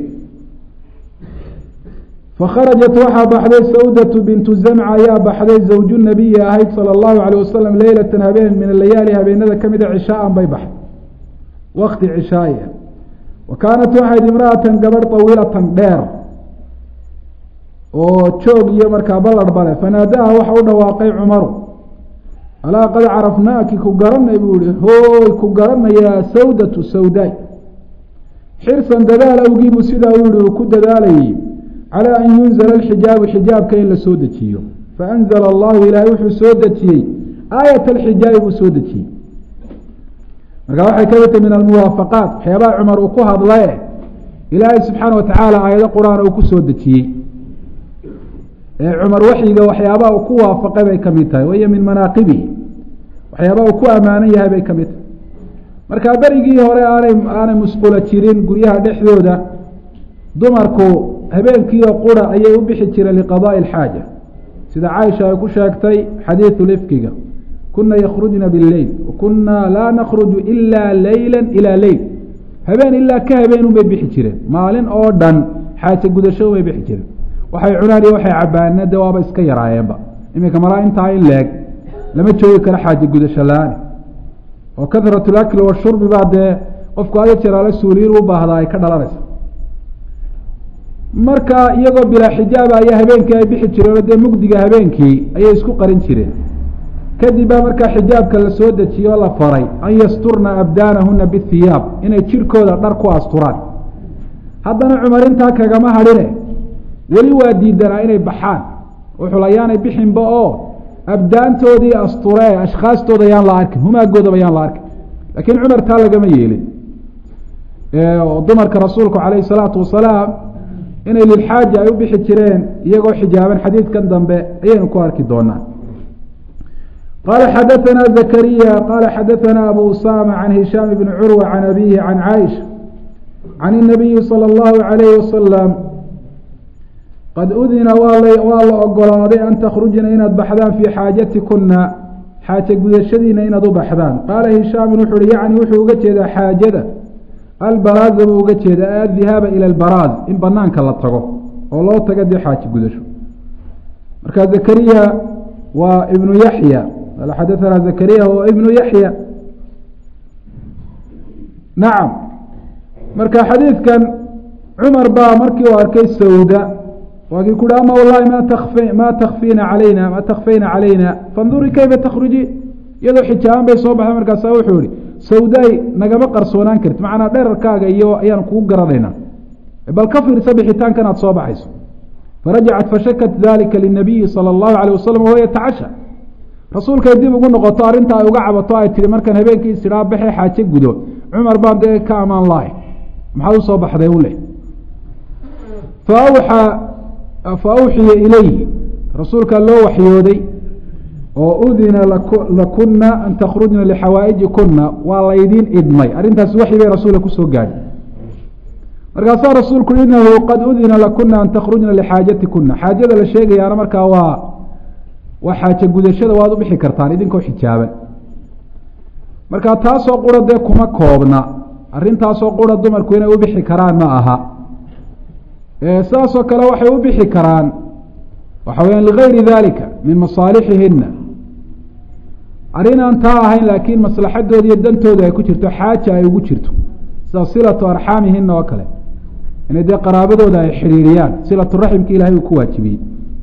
fakharajat waxaa baxday sawdatu bintu zamca ayaa baxday zawju nabiyi ahayd sala allahu calayh wasalam leylatan habeen min alayaali habeenada ka mida cishaaan bay baxday wakti cishaaya wa kaanat waxayd imra'atan gabadh tawiilatan dheer oo joog iyo markaa ballar bale fanaadaha waxa u dhawaaqay cumaru alaa qad carafnaaki ku garanay buu ihi hooy ku garanayaa sawdatu sawdaay xirsan dadaal awgiibuu sidaa u yihi uu ku dadaalayay calaa an yunzala alxijaabu xijaabka in la soo dejiyo faanzala allahu ilaahay wuxuu soo dejiyey aayat alxijaabi buu soo dejiyey marka waxay ka mid tahy min almuwaafaqaat waxyaabaha cumar uu ku hadlaye ilaahay subxaana wa tacaala aayado qur-aan uu ku soo dejiyey ee cumar waxyiga waxyaabaha uu ku waafaqay bay ka mid tahay wahiyo min manaaqibihi waxyaabaha uu ku ammaanan yahay bay ka mid tahay marka berigii hore aanay aanay musqulo jirin guryaha dhexdooda dumarku habeenkiioo qura ayay u bixi jireen liqadaa'i alxaaja sida caaisha ay ku sheegtay xadiidu lifkiga kuna yakhrujna bileyl wakuna laa nakruju ilaa leyla ilaa leyl habeen ilaa ka habeen unbay bixi jireen maalin oo dhan xaaje gudasho unbay bixi jireen waxay cunaan iyo waxay cabaana de waaba iska yaraayeenba iminka malaa intaa in leeg lama joogi karo xaaje gudasho la-aan oo kahrat lakli washurbi baa dee qofku adi jeraalo suuliyin u baahdaa ay ka dhalanaysa marka iyagoo bilaa xijaaba ayaa habeenkii ay bixi jireen dee mugdiga habeenkii ayay isku qarin jireen kadib baa markaa xijaabka la soo dejiyo la faray an yasturna abdaanahuna bihiyaab inay jirkooda dhar ku asturaan haddana cumar intaa kagama hadhine weli waa diidanaa inay baxaan wuxuu layaanay bixinba oo abdaantoodii asturee ashkhaastooda yaan la arkin humaagoodaba yaan la arkin laakiin cumar taa lagama yeelin dumarka rasuulku calayhi salaatu wasalaam inay lilxaaja ay u bixi jireen iyagoo xijaaban xadiidkan dambe ayaynu ku arki doonaa qala xadaثna zakariya qala xadaثna abu usama can hishaam bni curwa can abihi can caaisha can الnabiyi salى اllahu عalayh wasalam qad udina waa la ogolaaday an takhrujna inaad baxdaan fii xaajatikuna xaaje gudashadiina inaad u baxdaan qaala hishaamin wuxu uhi yacni wuxuu uga jeedaa xaajada albaraaza buu uga jeedaa addihaaba ila albaraaz in banaanka la tago oo loo tago dee xaaje gudasho marka zakariya waa ibnu yaxya qala xadaثana zakariya wa ibnu yaxya nacam marka xadiidkan cumar baa markii uu arkay sawda waa kii kuhi ama wallahi ma takf ma takfina calayna ma takfayna calayna fandurii kayfa takhruji iyadoo xijaaban bay soo baxday markaasa wuxuu ihi sawdaay nagama qarsoonaan karti macnaa dherarkaaga iyo ayaan kugu garanaynaa bal ka fiirsa bixitaankan aad soo baxayso farajacat fashakat dalika linabiyi salى اllahu alيh wasalam wahuwa yatacasha rasuulkay dib ugu noqoto arrinta ay uga cabato ay tihi markaan habeenkii isidhaa baxe xaaje gudo cumar baan dee ka amaan lahay maxaad usoo baxday u leh faawxaa fa awxiya ilayhi rasuulkaa loo waxyooday oo udina lakuna an takhrujna lixawaaiji kuna waa laydiin idmay arrintaasi waxyi bay rasuulka kusoo gaadhay markaasaa rasuulku inahu qad udina lakuna an takhrujna lixaajati kuna xaajada la sheegayaana markaa waa waa xaaje gudashada waad u bixi kartaan idinkoo xijaaban marka taasoo qura dee kuma koobna arrintaasoo qura dumarku inay u bixi karaan ma aha sidaasoo kale waxay u bixi karaan waxa weyaan ligayri dalika min masaalixihina arrin aan taa ahayn laakiin maslaxadooda iyo dantooda ay ku jirto xaaja ay ugu jirto sida silatu arxaamihina oo kale inay dee qaraabadooda ay xidhiiriyaan silatu raximka ilahay uu ku waajibiyey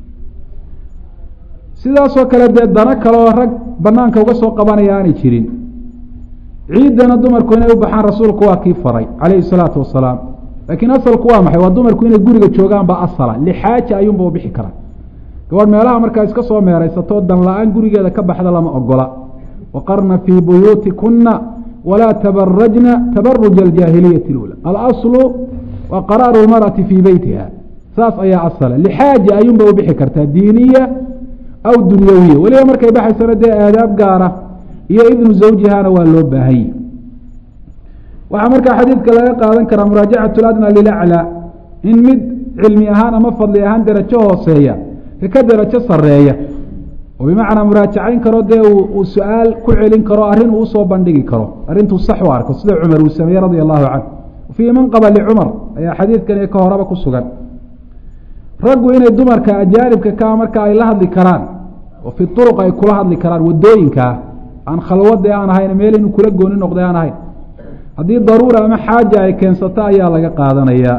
sidaasoo kale dee dano kale oo rag banaanka uga soo qabanaya aanay jirin ciiddana dumarku inay u baxaan rasuulku waa kii faray calayhi salaatu wasalaam laakiin asalku waa maxay waa dumarku inay guriga joogaan baa asala lixaaja ayuunba u bixi karaa gabadh meelaha markaa iska soo meeraysatoo dan la-aan gurigeeda ka baxda lama ogola waqarna fii buyuutikuna walaa tabarajna tabaruja aljaahiliyati lula alaslu waa qaraaru lmarأati fii beytiha saas ayaa asala lixaaja ayuunba u bixi kartaa diiniya aw dunyawiya weliba markay baxaysana dee aadaab gaara iyo idnu zawjihana waa loo baahanya waxaa markaa xadiidka laga qaadan karaa muraajacatu ladna lilaclaa in mid cilmi ahaan ama fadli ahaan derajo hooseeya ka ka derajo sareeya oo bimacnaa muraajacayn karo dee uu su-aal ku celin karo arrin uu usoo bandhigi karo arrintuu sax u arko sida cumar uu sameeyey radia allahu canhu fii manqaba licumar ayaa xadiidkan iyo ka horeba ku sugan raggu inay dumarka ajaanibka kaa marka ay la hadli karaan oo fi uruq ay kula hadli karaan wadooyinkaa aan khalwade aan ahayn meel inuu kula gooni noqday aan ahayn haddii daruura ama xaaja ay keensato ayaa laga qaadanayaa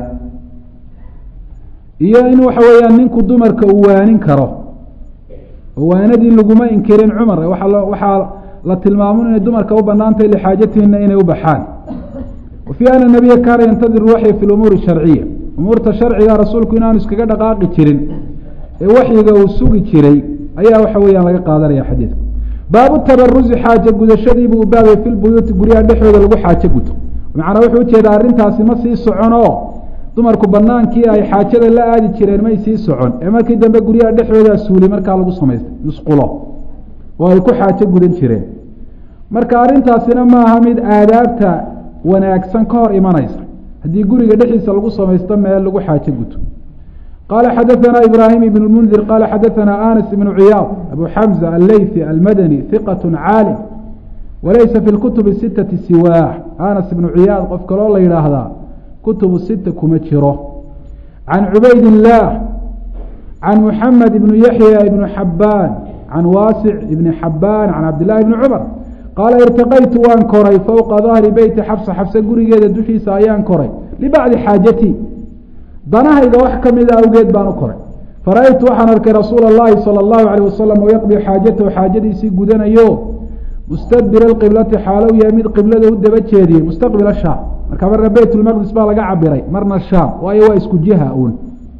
iyo in waxa weeyaan ninku dumarka uu waanin karo oo waanadii laguma inkirin cumar waa waxaa la tilmaamo inay dumarka u banaantahay lixaajatihina inay u baxaan wa fii ana nabiya kaana yantadiru waxyi fi lumuuri sharciya umuurta sharciga rasuulku inaanu iskaga dhaqaaqi jirin ee waxyiga uu sugi jiray ayaa waxa weeyaan laga qaadanaya xadiidka baabu tabarusi xaaje gudashadiibuu baabay fi lbuyuuti guryaha dhexdooda lagu xaaje guto macnaa wuxuu ujeedaa arrintaasi ma sii socon oo dumarku banaankii ay xaajada la aadi jireen may sii socon ee markii dambe guryaha dhexdoodaa suuli markaa lagu samaystay musqulo oo ay ku xaajo gudan jireen marka arrintaasina maaha mid aadaabta wanaagsan ka hor imanaysa haddii guriga dhexdiisa lagu samaysto meel lagu xaajo guto qala xadaثna ibrahim ibn اmundir qala xadaثna anas ibn ciyaad abu xamza alleyثi almadani hiqaة caalim walaysa fi اkutubi sitati siwaah anas ibnu ciyaad qof kaloo la yidhaahdaa kutubu sita kuma jiro can cubayd الlah can muxamed ibn yaxya ibn xabaan can waasic ibn xabaan can cabdillahi bni cumar qaala irtaqaytu waan koray fowqa dahri beyti xabsa xabse gurigeeda dushiisa ayaan koray libacdi xaajati danahayga wax ka mida awgeed baan u koray fara-aytu waxaan arkay rasuula اllahi salى اllahu alيh wasalam oo yaqdii xaajatahu xaajadiisii gudanayo mustadbir اqiblati xaalow yahay mid qiblada u daba jeediyey mustaqbil shaam marka marna beyt lmaqdis baa laga cabiray marna shaam waayo waa isku jiha uun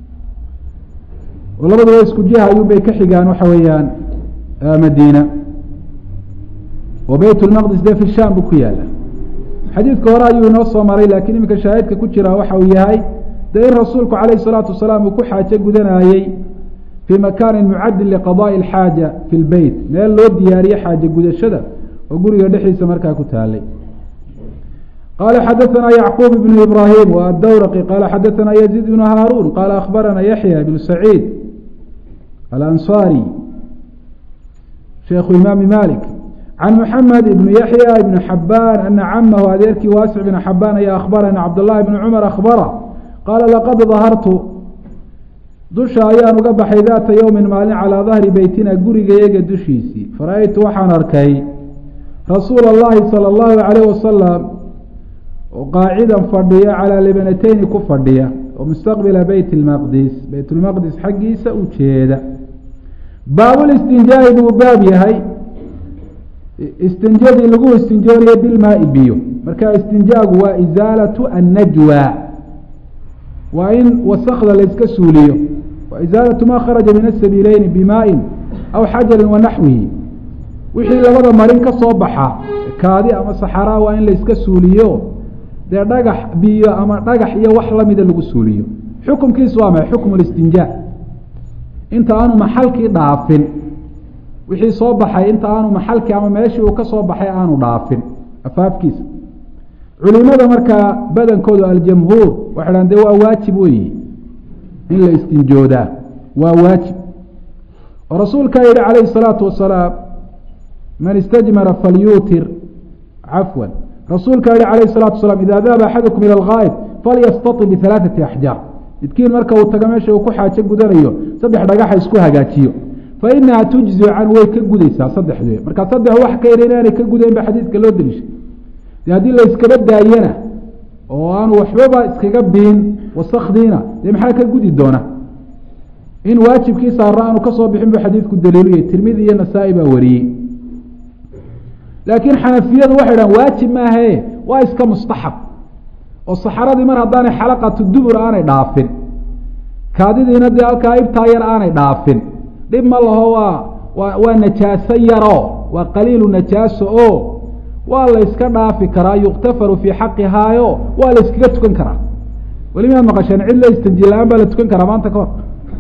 oo labadu waa isku jiha ayuun bay ka xigaan waxa weeyaan madiina oo beyt lmaqdis dee fi shaam buu ku yaala xadiidka hore ayuu inoo soo maray laakiin iminka shaahidka ku jira waxa uu yahay dee in rasuulku calayh الsalaatu wasalaam uu ku xaajo gudanayey fii makaanin mucadin liqadaءi اlxaaja fi lbeyt meel loo diyaariye xaajo gudashada oo guriga dhexdiisa markaa ku taalay qala xadaثna yacquub ibn ibrahim w adawraqi qala xadaثna yaziid ibn haaruun qala akhbarana yaxya ibn saciid alanصari sheikhu imaami malik can muxamed ibn yaxya ibn xabaan ana camahu adeerkii waasic bn xabaan ayaa akhbarana cabdاllahi bn cumar akhbara qaala laqad dahartu dusha ayaan uga baxay daata yowmin maalin calaa dahri beytina gurigayaga dushiisii fara-aytu waxaan arkay rasuula اllahi salى اllahu alayh wasalam oo qaacidan fadhiya calaa libanateyni ku fadhiya oo mustaqbila beyt اlmaqdis beyt lmaqdis xaggiisa u jeeda baabulistinjaahi buu baab yahay istinjadii lagu istinjoonaya bilmaai biyo marka istinjaagu waa isaalatu annajwa waa in wasakda layska suuliyo wa isaalatu ma kharaja min asabiileyni bimaain aw xajarin wa naxwihi wixii labada marin ka soo baxa kaadi ama saxaraa waa in layska suuliyo dee dhagax biyo ama dhagax iyo wax lamida lagu suuliyo xukumkiisu waa maxay xukmu listinjaa inta aanu maxalkii dhaafin wixii soo baxay inta aanu maxalkii ama meeshii uu ka soo baxay aanu dhaafin afaafkiisa culimada markaa badankoodu aljamhuur waxay dhahan de waa waajib weyi in la istinjoodaa waa waajib oo rasuulkaa yihi calayhi الsalaatu wasalaam man istajmara falyuutir cafwan rasuulkaa yihi alayh الsalatu wasalaam ida dahaba axadukum ilى اlgaayb falyastaطib bihalaaثati axjaar midkiin marka uu tago meesha uu ku xaajo gudanayo saddex dhagaxa isku hagaajiyo fainaha tujzi can way ka gudaysaa saddexdee marka saddex wax ka yar inaanay ka gudayn ba xadiidka loo deliishay de haddii la iskaba daayana oo aanu waxbaba iskaga biin wasakdiina dee maxaa ka gudi doona in waajibkii saara aanu kasoo bixin bu xadiidku daliiluyay tirmidi iyo nasaa-i baa wariyey laakiin xanafiyadu waxay dhahan waajib maahae waa iska mustaxab oo saxaradii mar haddaanay xalaqatu dubur aanay dhaafin kaadidiina dee halkaa ibtaa yar aanay dhaafin dhib ma laho waa waa waa najaaso yaro waa qaliilu najaaso o waa la yska dhaafi karaa yuktafaru fii xaqihaayo waa la yskaga tukan karaa weli miyaad maqasheen cid la istanji la-aan baa la tukan karaa maanta kahor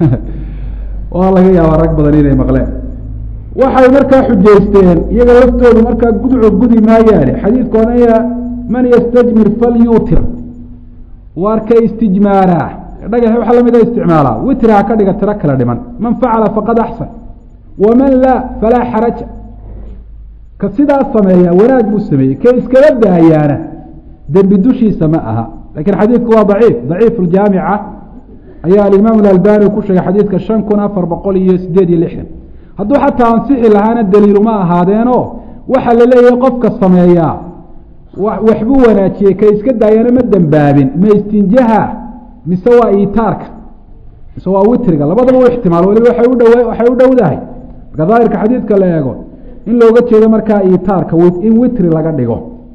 waa laga yaabaa rag badan inay maqleen waxay markaa xujaysteen iyaga laftoodu markaa gudco gudi maayaane xadiidku onaya man ystajmir falyuutir waar ka istijmaaraa dhagax waxa lamida isticmaalaa witri ha ka dhiga tiro kala dhiman man facala faqad axsan waman laa falaa xaraja ka sidaas sameeya wanaag buu sameeyey ka iskala daayaana dembi dushiisa ma aha lakiin xadiidku waa daciif daciif ljaamica ayaa alimaam alalbani ku sheegay xadiidka shan kun afar boqol iyo sideed iyo lixdan hadduu xataa ansixi lahaana daliiluma ahaadeeno waxaa la leeyahay qofka sameeyaa waxbuu wanaajiyey ka iska daayana ma dembaabin ma istinjaha mise waa itaarka mise waa witriga labadaba u ixtimaal waliba waay udh waxay u dhowdahay marka daahirka xadiidka la eego in looga jeedo markaa itaarka in witri laga dhigo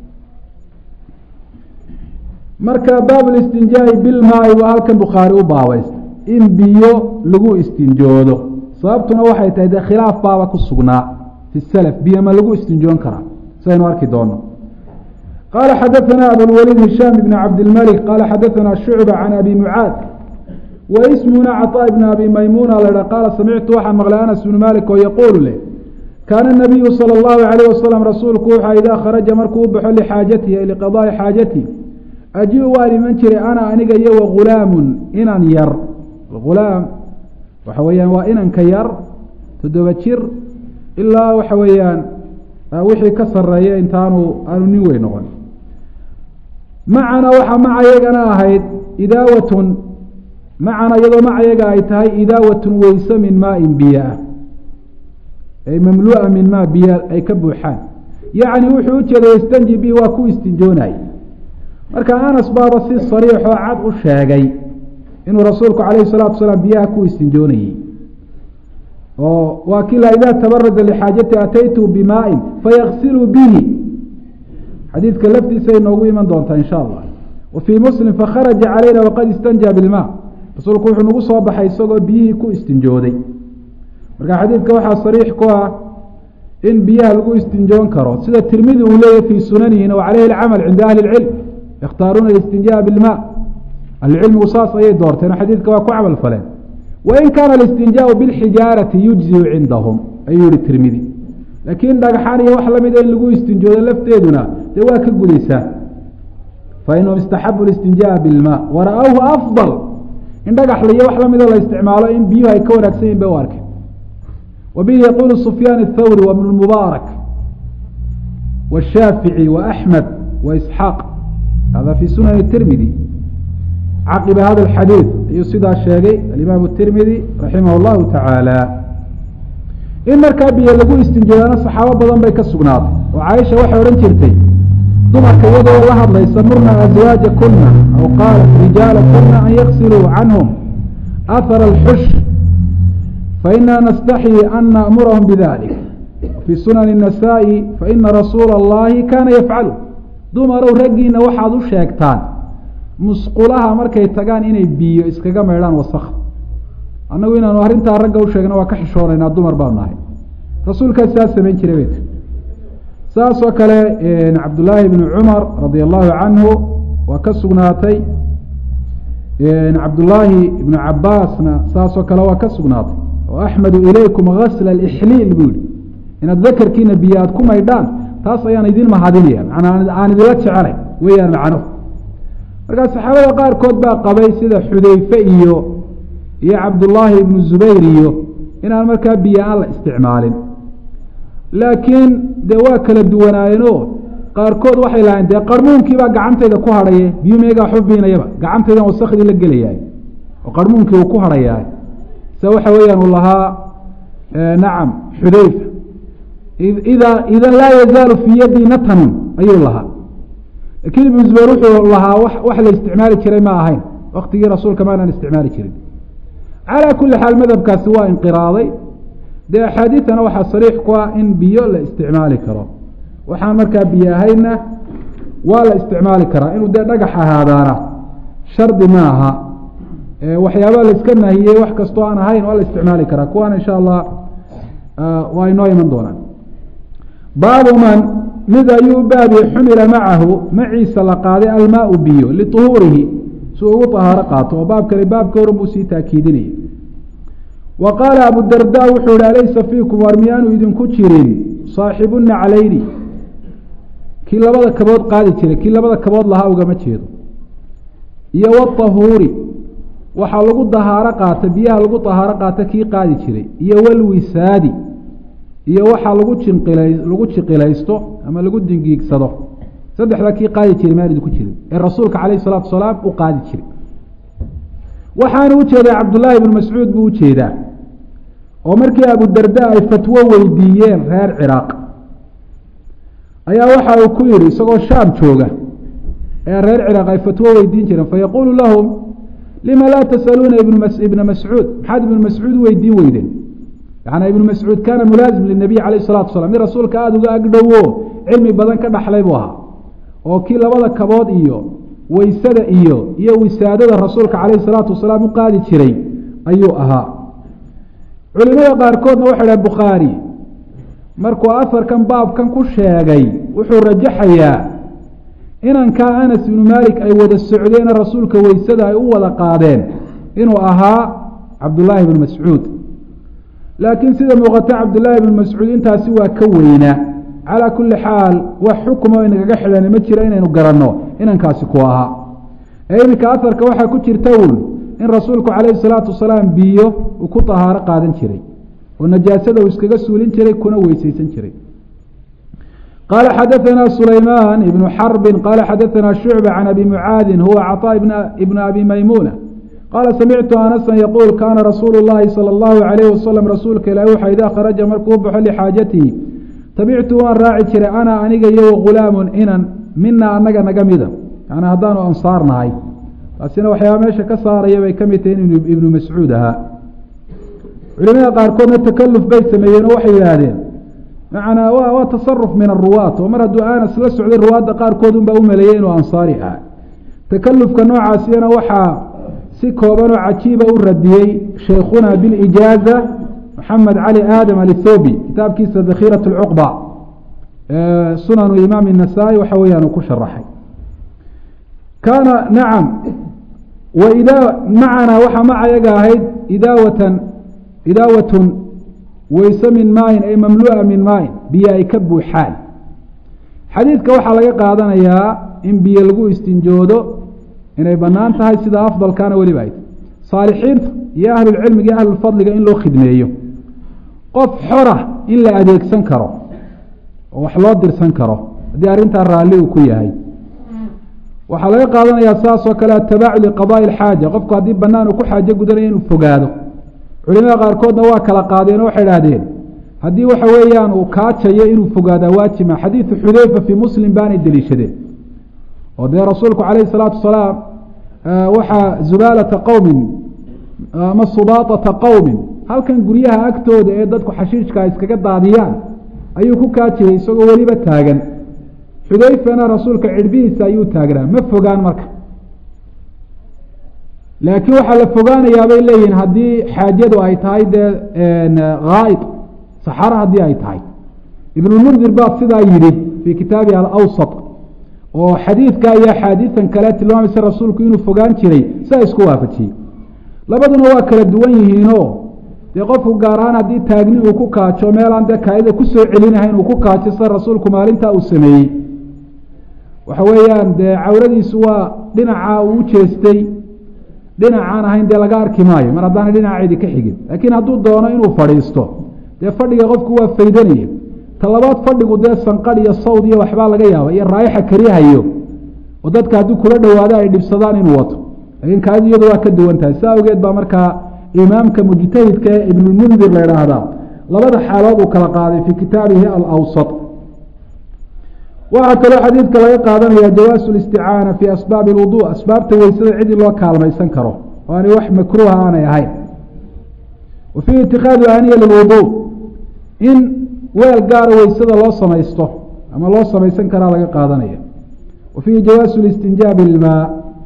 marka baab listinjaa'i bilmaai waa halkan bukhaari u baabaysta in biyo lagu istinjoodo sababtuna waxay tahay dee khilaaf baaba ku sugnaa fi salaf biyo ma lagu istinjoon karaa sidaynu arki doono qala xadaثna abulwaliid hishaam ibn cabdilmalik qala xadaثna shucba can abi mucaad wa ismuna caطaa ibn abi maymuna la qaala samictu waxaan maqlay anas bnu malik oo yaquulu leh kaana nabiyu salى اllahu alayh wasalam rasuulku wuxua idaa kharaja markuu u baxo lixaajatihi liqadaai xaajatihi aji-u waan iman jiray ana aniga iyo wagulaamun inan yar gulaam waxa weeyaan waa inanka yar toddoba jir ilaa waxa weeyaan wixii ka sareeya intaanu aanu nin weyn noqon macana waxaa macayagana ahayd idaawatun macana iyadoo macayaga ay tahay idaawatun weyse min maain biyaa ay mamlu'a min maa biya ay ka buuxaan yacni wuxuu ujeeday istanji bi waa ku istinjoonay marka anas baaba si sariixoo cad u sheegay inuu rasuulku calayhi salaatu salaam biyaha ku istinjoonayey oo waa kila idaa tabarada lixaajati ataytu bimaain fayaksilu bihi xadiidka laftiisa inoogu iman doontaa insha allah wa fii muslim fakharaja calayna waqad istanjaa bilmaa rasuulku wuxuu nagu soo baxay isagoo biyihii ku istinjooday marka xadiidka waxaa sariix ku ah in biyaha lagu istinjoon karo sida tirmidi uu leeyahy fii sunanihina wa caleyhi alcamal cinda ahli اlcilm yakhtaaruuna istinjaa bilmaa ahlucilmigu saas ayay doorteen oo xadiidka waa ku camal faleen wain kaana alistinjaau bilxijaarati yujziu cindahum ayuu yihi tirmidi laakiin dhagxaan iyo wax lamida in lagu istinjoodo lafteeduna dee waa ka gudaysaa fainahum istaxabu listinjaa bilmaa wara-awhu afdal in dhagaxla iyo wax lamida la isticmaalo in biyuhu ay ka wanaagsan yihin bay u arkeen wa bihi yaquulu sufyaan athawri wa bnu mubaarak washaafici wa axmed wa isxaaq hada fi sunani tirmidi caqiba hada alxadiid ayuu sidaa sheegay alimaam tirmidi raximah llahu tacaala in markaa biyo lagu istinjoodana saxaabo badan bay ka sugnaatay oo caaisha waxay odhan jirtay dumarka iyadoo la hadlaysa murna aswaaja kuna aw qaalat rijaala kuna an yaksiluu canhum ahara alxush faina nastaxyi an naamurahum bidalik fii sunani الnasaa-i faina rasuula اllahi kana yafcalu dumarow raggiina waxaad u sheegtaan musqulaha markay tagaan inay biyo iskaga maydhaan wasakda annagu inaanu arrintaa ragga u sheegna waa ka xishoonaynaa dumar baanu nahay rasuulkaas saa samayn jiray bay ti saas oo kale cabdullaahi bni cumar radia allahu canhu waa ka sugnaatay cabdullaahi ibnu cabaasna saas oo kale waa ka sugnaatay oo axmedu ilaykum gasla alixliil buu yihi inaad dakarkiina biyo aad ku maydhaan taas ayaan idin mahadinaya manaa aan idinla jecelay weeyaan macnuhu markaa saxaabada qaarkood baa qabay sida xudeyfe iyo iyo cabdullaahi ibnu zubayr iyo inaan markaa biyo aan la isticmaalin laakiin dee waa kala duwanaayeenoo qaarkood waxay lahayn dee qarmuunkiibaa gacantayda ku hadhaye biyu meegaa xubiinayaba gacantaydan wasakdii la gelayahay oo qarmuunkii uu ku hadhayahay se waxa weeyaan uu lahaa nacam xudeyfa ida idan laa yazaalu fii yadii natanun ayuu lahaa lakiin ibnu zubayr wuxuu lahaa wax la isticmaali jiray ma ahayn waktigii rasuulka maanaan isticmaali jirin calaa kuli xaal madhabkaasi waa inqiraaday dee axaadiidana waxaa sariix ku ah in biyo la isticmaali karo waxaan markaa biyo ahayna waa la isticmaali karaa inuu dee dhagax ahaadaana shardi ma aha waxyaabaa la iska nahiyey wax kastoo aan ahayn waa la isticmaali karaa kuwaana insha allah waa inoo iman doonaan baabu man mid ayuu baabi xumila macahu maciisa la qaaday almaau biyo liuhuurihi si ugu طahaaro qaato oo baabkani baabka horan buu sii taakiidinaya wa qaala abudarda wuxuu yihi alaysa fiikum war miyaanu idinku jirin saaxibu naclayni kii labada kabood qaadi jiray kii labada kabood lahaa ugama jeedo iyo watahuuri waxaa lagu dahaaro qaata biyaha lagu dahaaro qaata kii qaadi jiray iyo walwisaadi iyo waxaa lagu jinqila lagu jiqilaysto ama lagu dingiigsado saddexdaa kii qaadi jiray maanid ku jirin ee rasuulka calayh isalaatu wasalaam u qaadi jiray waxaana ujeedaa cabdullaahi ibnu mascuud buu ujeedaa oo markii abudarda ay fatwo weydiiyeen reer ciraaq ayaa waxa uu ku yihi isagoo shaam jooga ee reer ciraaq ay fatwo weydiin jireen fayaquulu lahum lima laa tasaluuna ibna mascuud maxaad ibnu mascuud weydiin weydeen yaani ibnu mascuud kaana mulaazim linabiy calayh salatu wasalaam mid rasuulka aada uga agdhowo cilmi badan ka dhaxlay buu ahaa oo kii labada kabood iyo weysada iyo iyo wisaadada rasuulka calayhi salaatu wasalaam u qaadi jiray ayuu ahaa culimada qaarkoodna waxay dhaha bukhaari markuu afarkan baabkan ku sheegay wuxuu rajaxayaa inankaa anas ibnu maalik ay wada socdeene rasuulka weysada ay u wada qaadeen inuu ahaa cabdullaahi ibnu mascuud laakiin sida muuqata cabdullaahi ibnu mascuud intaasi waa ka weynaa calaa kulli xaal wax xukmo inagaga xidhani ma jira inaynu garanno inankaasi ku ahaa ee iminka afarka waxaa ku jirta uun in rasuulku calayhi salaatu wasalaam biyo uu ku tahaaro qaadan jiray oo najaasada uu iskaga suulin jiray kuna weyseysan jiray qaala xadaثana sulaymaan ibnu xarbin qaala xadaثana shucba can abi mucaadin huwa caطaa ibna abi maymuna qaala samictu anasan yaquul kaana rasuulu llahi salى اllahu alayh wasalam rasuulka ilahi waxa idaa kharaja markuu baxo lixaajatihi tabictu waan raaci jiray ana aniga iyo wagulaamun inan mina anaga naga mida yani haddaanu ansaar nahay taasina waxyaaba meesha ka saaraya bay ka mid tahay in ibnu mascuud ahaa culimada qaarkoodna takaluf bay sameeyeen oo waxay yidhaahdeen macnaa wa waa tasaruf min aruwaat oo mar hadduu anas la socday ruwaadda qaarkood unbaa u maleeyey inuu ansaari ah takalufka noocaasiyana waxaa si kooban oo cajiiba u radiyey sheikhuna bilijaaza maxamed cali aadam alithobi kitaabkiisa dakhiirat lcuqba sunanu imaam الnasaa-i waxa weeyaan uu ku sharaxay kaana nacam waidaa macanaa waxaa macayaga ahayd idaawatan idaawatun weyse min maayin ay mamlu'a min maayin biyo ay ka buuxaan xadiidka waxaa laga qaadanayaa in biyo lagu istinjoodo inay bannaan tahay sida afdalkaana weliba ay saalixiinta iyo ahlulcilmiga iyo ahlulfadliga in loo khidmeeyo qof xora in la adeegsan karo oo wax loo dirsan karo haddii arrintaa raalli uu ku yahay waxaa laga qaadanayaa saas oo kale atabaacu liqadaai alxaaja qofku haddii bannaan uu ku xaajo gudanaya inuu fogaado culimada qaarkoodna waa kala qaadeen oo waxay idhahdeen haddii waxa weeyaan uu kaajayo inuu fogaadaa waajima xadiidu xudeyfa fii muslim baanay deliishadeen oo dee rasuulku calayhi salaatu wasalaam waxaa zubaalata qowmin ama subaaطata qowmin halkan guryaha agtooda ee dadku xashiishka ay iskaga daadiyaan ayuu ku kaajiyay isagoo weliba taagan xudeyfana rasuulka cidhbihiisa ayuu taagnaa ma fogaan marka laakiin waxaa la fogaanayaa bay leeyihiin haddii xaajadu ay tahay dee haa'id saxaro haddii ay tahay ibnulmundir baa sidaa yidhi fii kitaabihi alawsat oo xadiidka iyo axaadiisan kale tilmaamaysa rasuulku inuu fogaan jiray saa isku waafajiyey labaduna waa kala duwan yihiinoo dee qofku gaar ahaan haddii taagni uu ku kaajo meelaan dee kaayida kusoo celinahayn uu ku kaajo sida rasuulku maalintaa uu sameeyey waxa weeyaan dee cawradiisu waa dhinaca uu ujeestay dhinacaan ahayn dee laga arki maayo mar haddaana dhinaceedi ka xigin laakiin hadduu doono inuu fadhiisto dee fadhiga qofku waa faydanaya talabaad fadhigu dee sanqadh iyo sawd iyo waxbaa laga yaaba iyo raayixa karihayo oo dadka haddii kula dhowaado ay dhibsadaan inuu wato laakiin kaadi iyadu waa ka duwan tahay saa awgeed baa markaa imaamka mujtahidka ee ibnulmundir la idhaahdaa labada xaalood uu kala qaaday fii kitaabihi alawsat waxaa kaloo xadiidka laga qaadanaya jawaasu listicaana fii asbaabi lwudu asbaabta weysada cidii loo kaalmaysan karo oo aanay wax makruuha aanay ahayn wa fiihi itikaadu aaniya lilwudu in weel gaara weysada loo samaysto ama loo samaysan karaa laga qaadanaya wa fiihi jawaasu listinjaabi ilmaa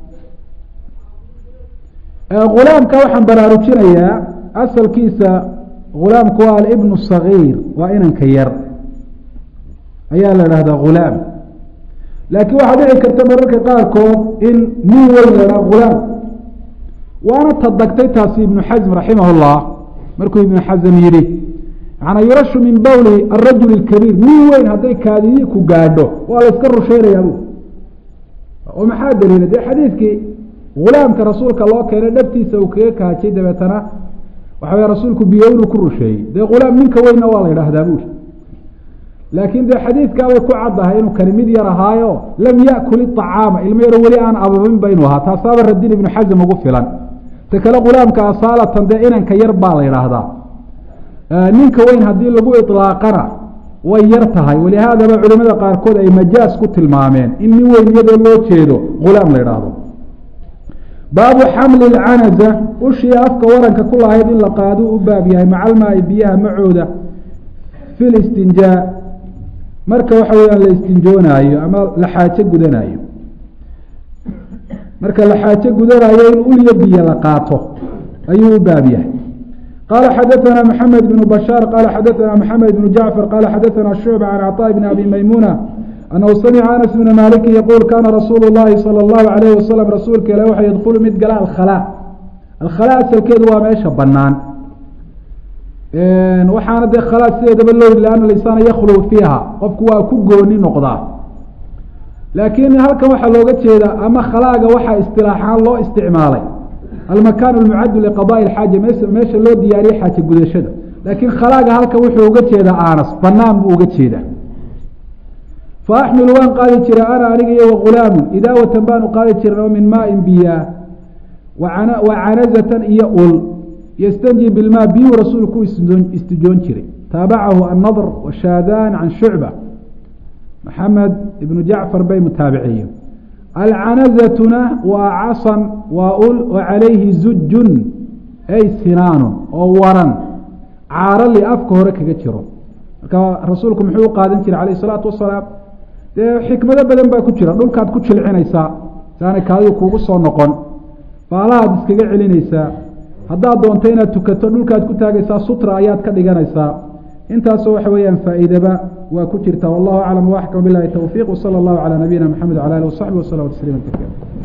gulaamka waxaan baraarujinayaa asalkiisa gulaamku waa alibnu sagiir waa inanka yar ayaa la idhahdaa gulaam laakiin waxaa dhici karta mararka qaarkood in nin weyn la idhaha gulaam waana tadagtay taasi ibnu xasm raximah llah markuu ibnu xasm yidhi manaa yurashu min bawli arajul اkabiir nin weyn hadday kaadidii ku gaadho waa la iska rusheynayaa bu oo maxaa daliila dee xadiidkii gulaamka rasuulka loo keenay dhabtiisa uu kaga kaajay dabeetana waxa wey rasuulku biyo inuu ku rusheeyey dee gulaam ninka weynna waa la yidhaahdaa buuri laakiin dee xadiidkaabay ku caddahay inuu kani mid yar ahaayo lam yakul iطacaama ilmo yaro weli aan ababin ba inuu ahaa taasaaba radin ibnu xasm ugu filan ta kale gulaamka asaalatan dee inanka yar baa la yidhaahdaa ninka weyn haddii lagu iطlaaqana way yar tahay walihaadaba culimada qaarkood ay majaas ku tilmaameen in nin weyn iyadoo loo jeedo gulaam la yidhaahdo baabu xamli اcanaza ushii afka waranka ku lahayd in la qaado u baab yahay macalmaai biyaha macooda fi listinjaa marka waxa weyaan la istinjoonaayo ama la xaajo gudanaayo marka la xaajo gudanaayo in ulyo biyo la qaato ayuu u baab yahay qala xadaثna mحamed بن bشhاar qala xadaثna mحamed بن jacفar qala xadaثna شhucba can cطاء بn abi maymuna anahu samca anas bna maliki yquul kana rasuul الlahi salى الlahu عalayh waslm rasuulka ilah waxa ydkulu mid gala alkhalا alkhalا asalkeedu waa meesha banaan waxaana dee khalا sideedaba loo yiri ana linsana yaklu fiiha qofku waa ku gooni noqdaa laakiin halkan waxaa looga jeeda ama khalaaga waxaa istilaaxaan loo isticmaalay almakan almucadu liqadaءi اxaaja meesha loo diyaariye xaaja gudashada laakiin khalaaga halkan wuxuu uga jeedaa anas banaan buu uga jeedaa faaxmilu waan qaadi jira ana aniga iyo wagulaamu idaawatan baanu qaadi jirna oo min maain biyaa wa canazatan iyo ul yastanji bilmaa biyuu rasuulku istijoon jiray taabacahu annadr washaadaan can shucba maxamed ibnu jacfar bay mutaabiciyen alcanazatuna waa casan waa ul oo calayhi zujun ay sinaanun oo waran caarali afka hore kaga jiro marka rasuulku muxuu u qaadan jiray calayh isalaatu wasalaam dee xikmado badan baa ku jira dhulkaad ku jilcinaysaa saanay kaadidu kuugu soo noqon baalahaad iskaga celinaysaa haddaad doonto inaad tukato dhulkaad ku taagaysaa sutra ayaad ka dhiganaysaa intaasoo waxa weeyaan faa'iidaba waa ku jirta wallahu aclam waaxkam bilahi towfiiq wsala allahu calaa nabiyina maxamed wala alih wasaxbi waslama tasliima kaiira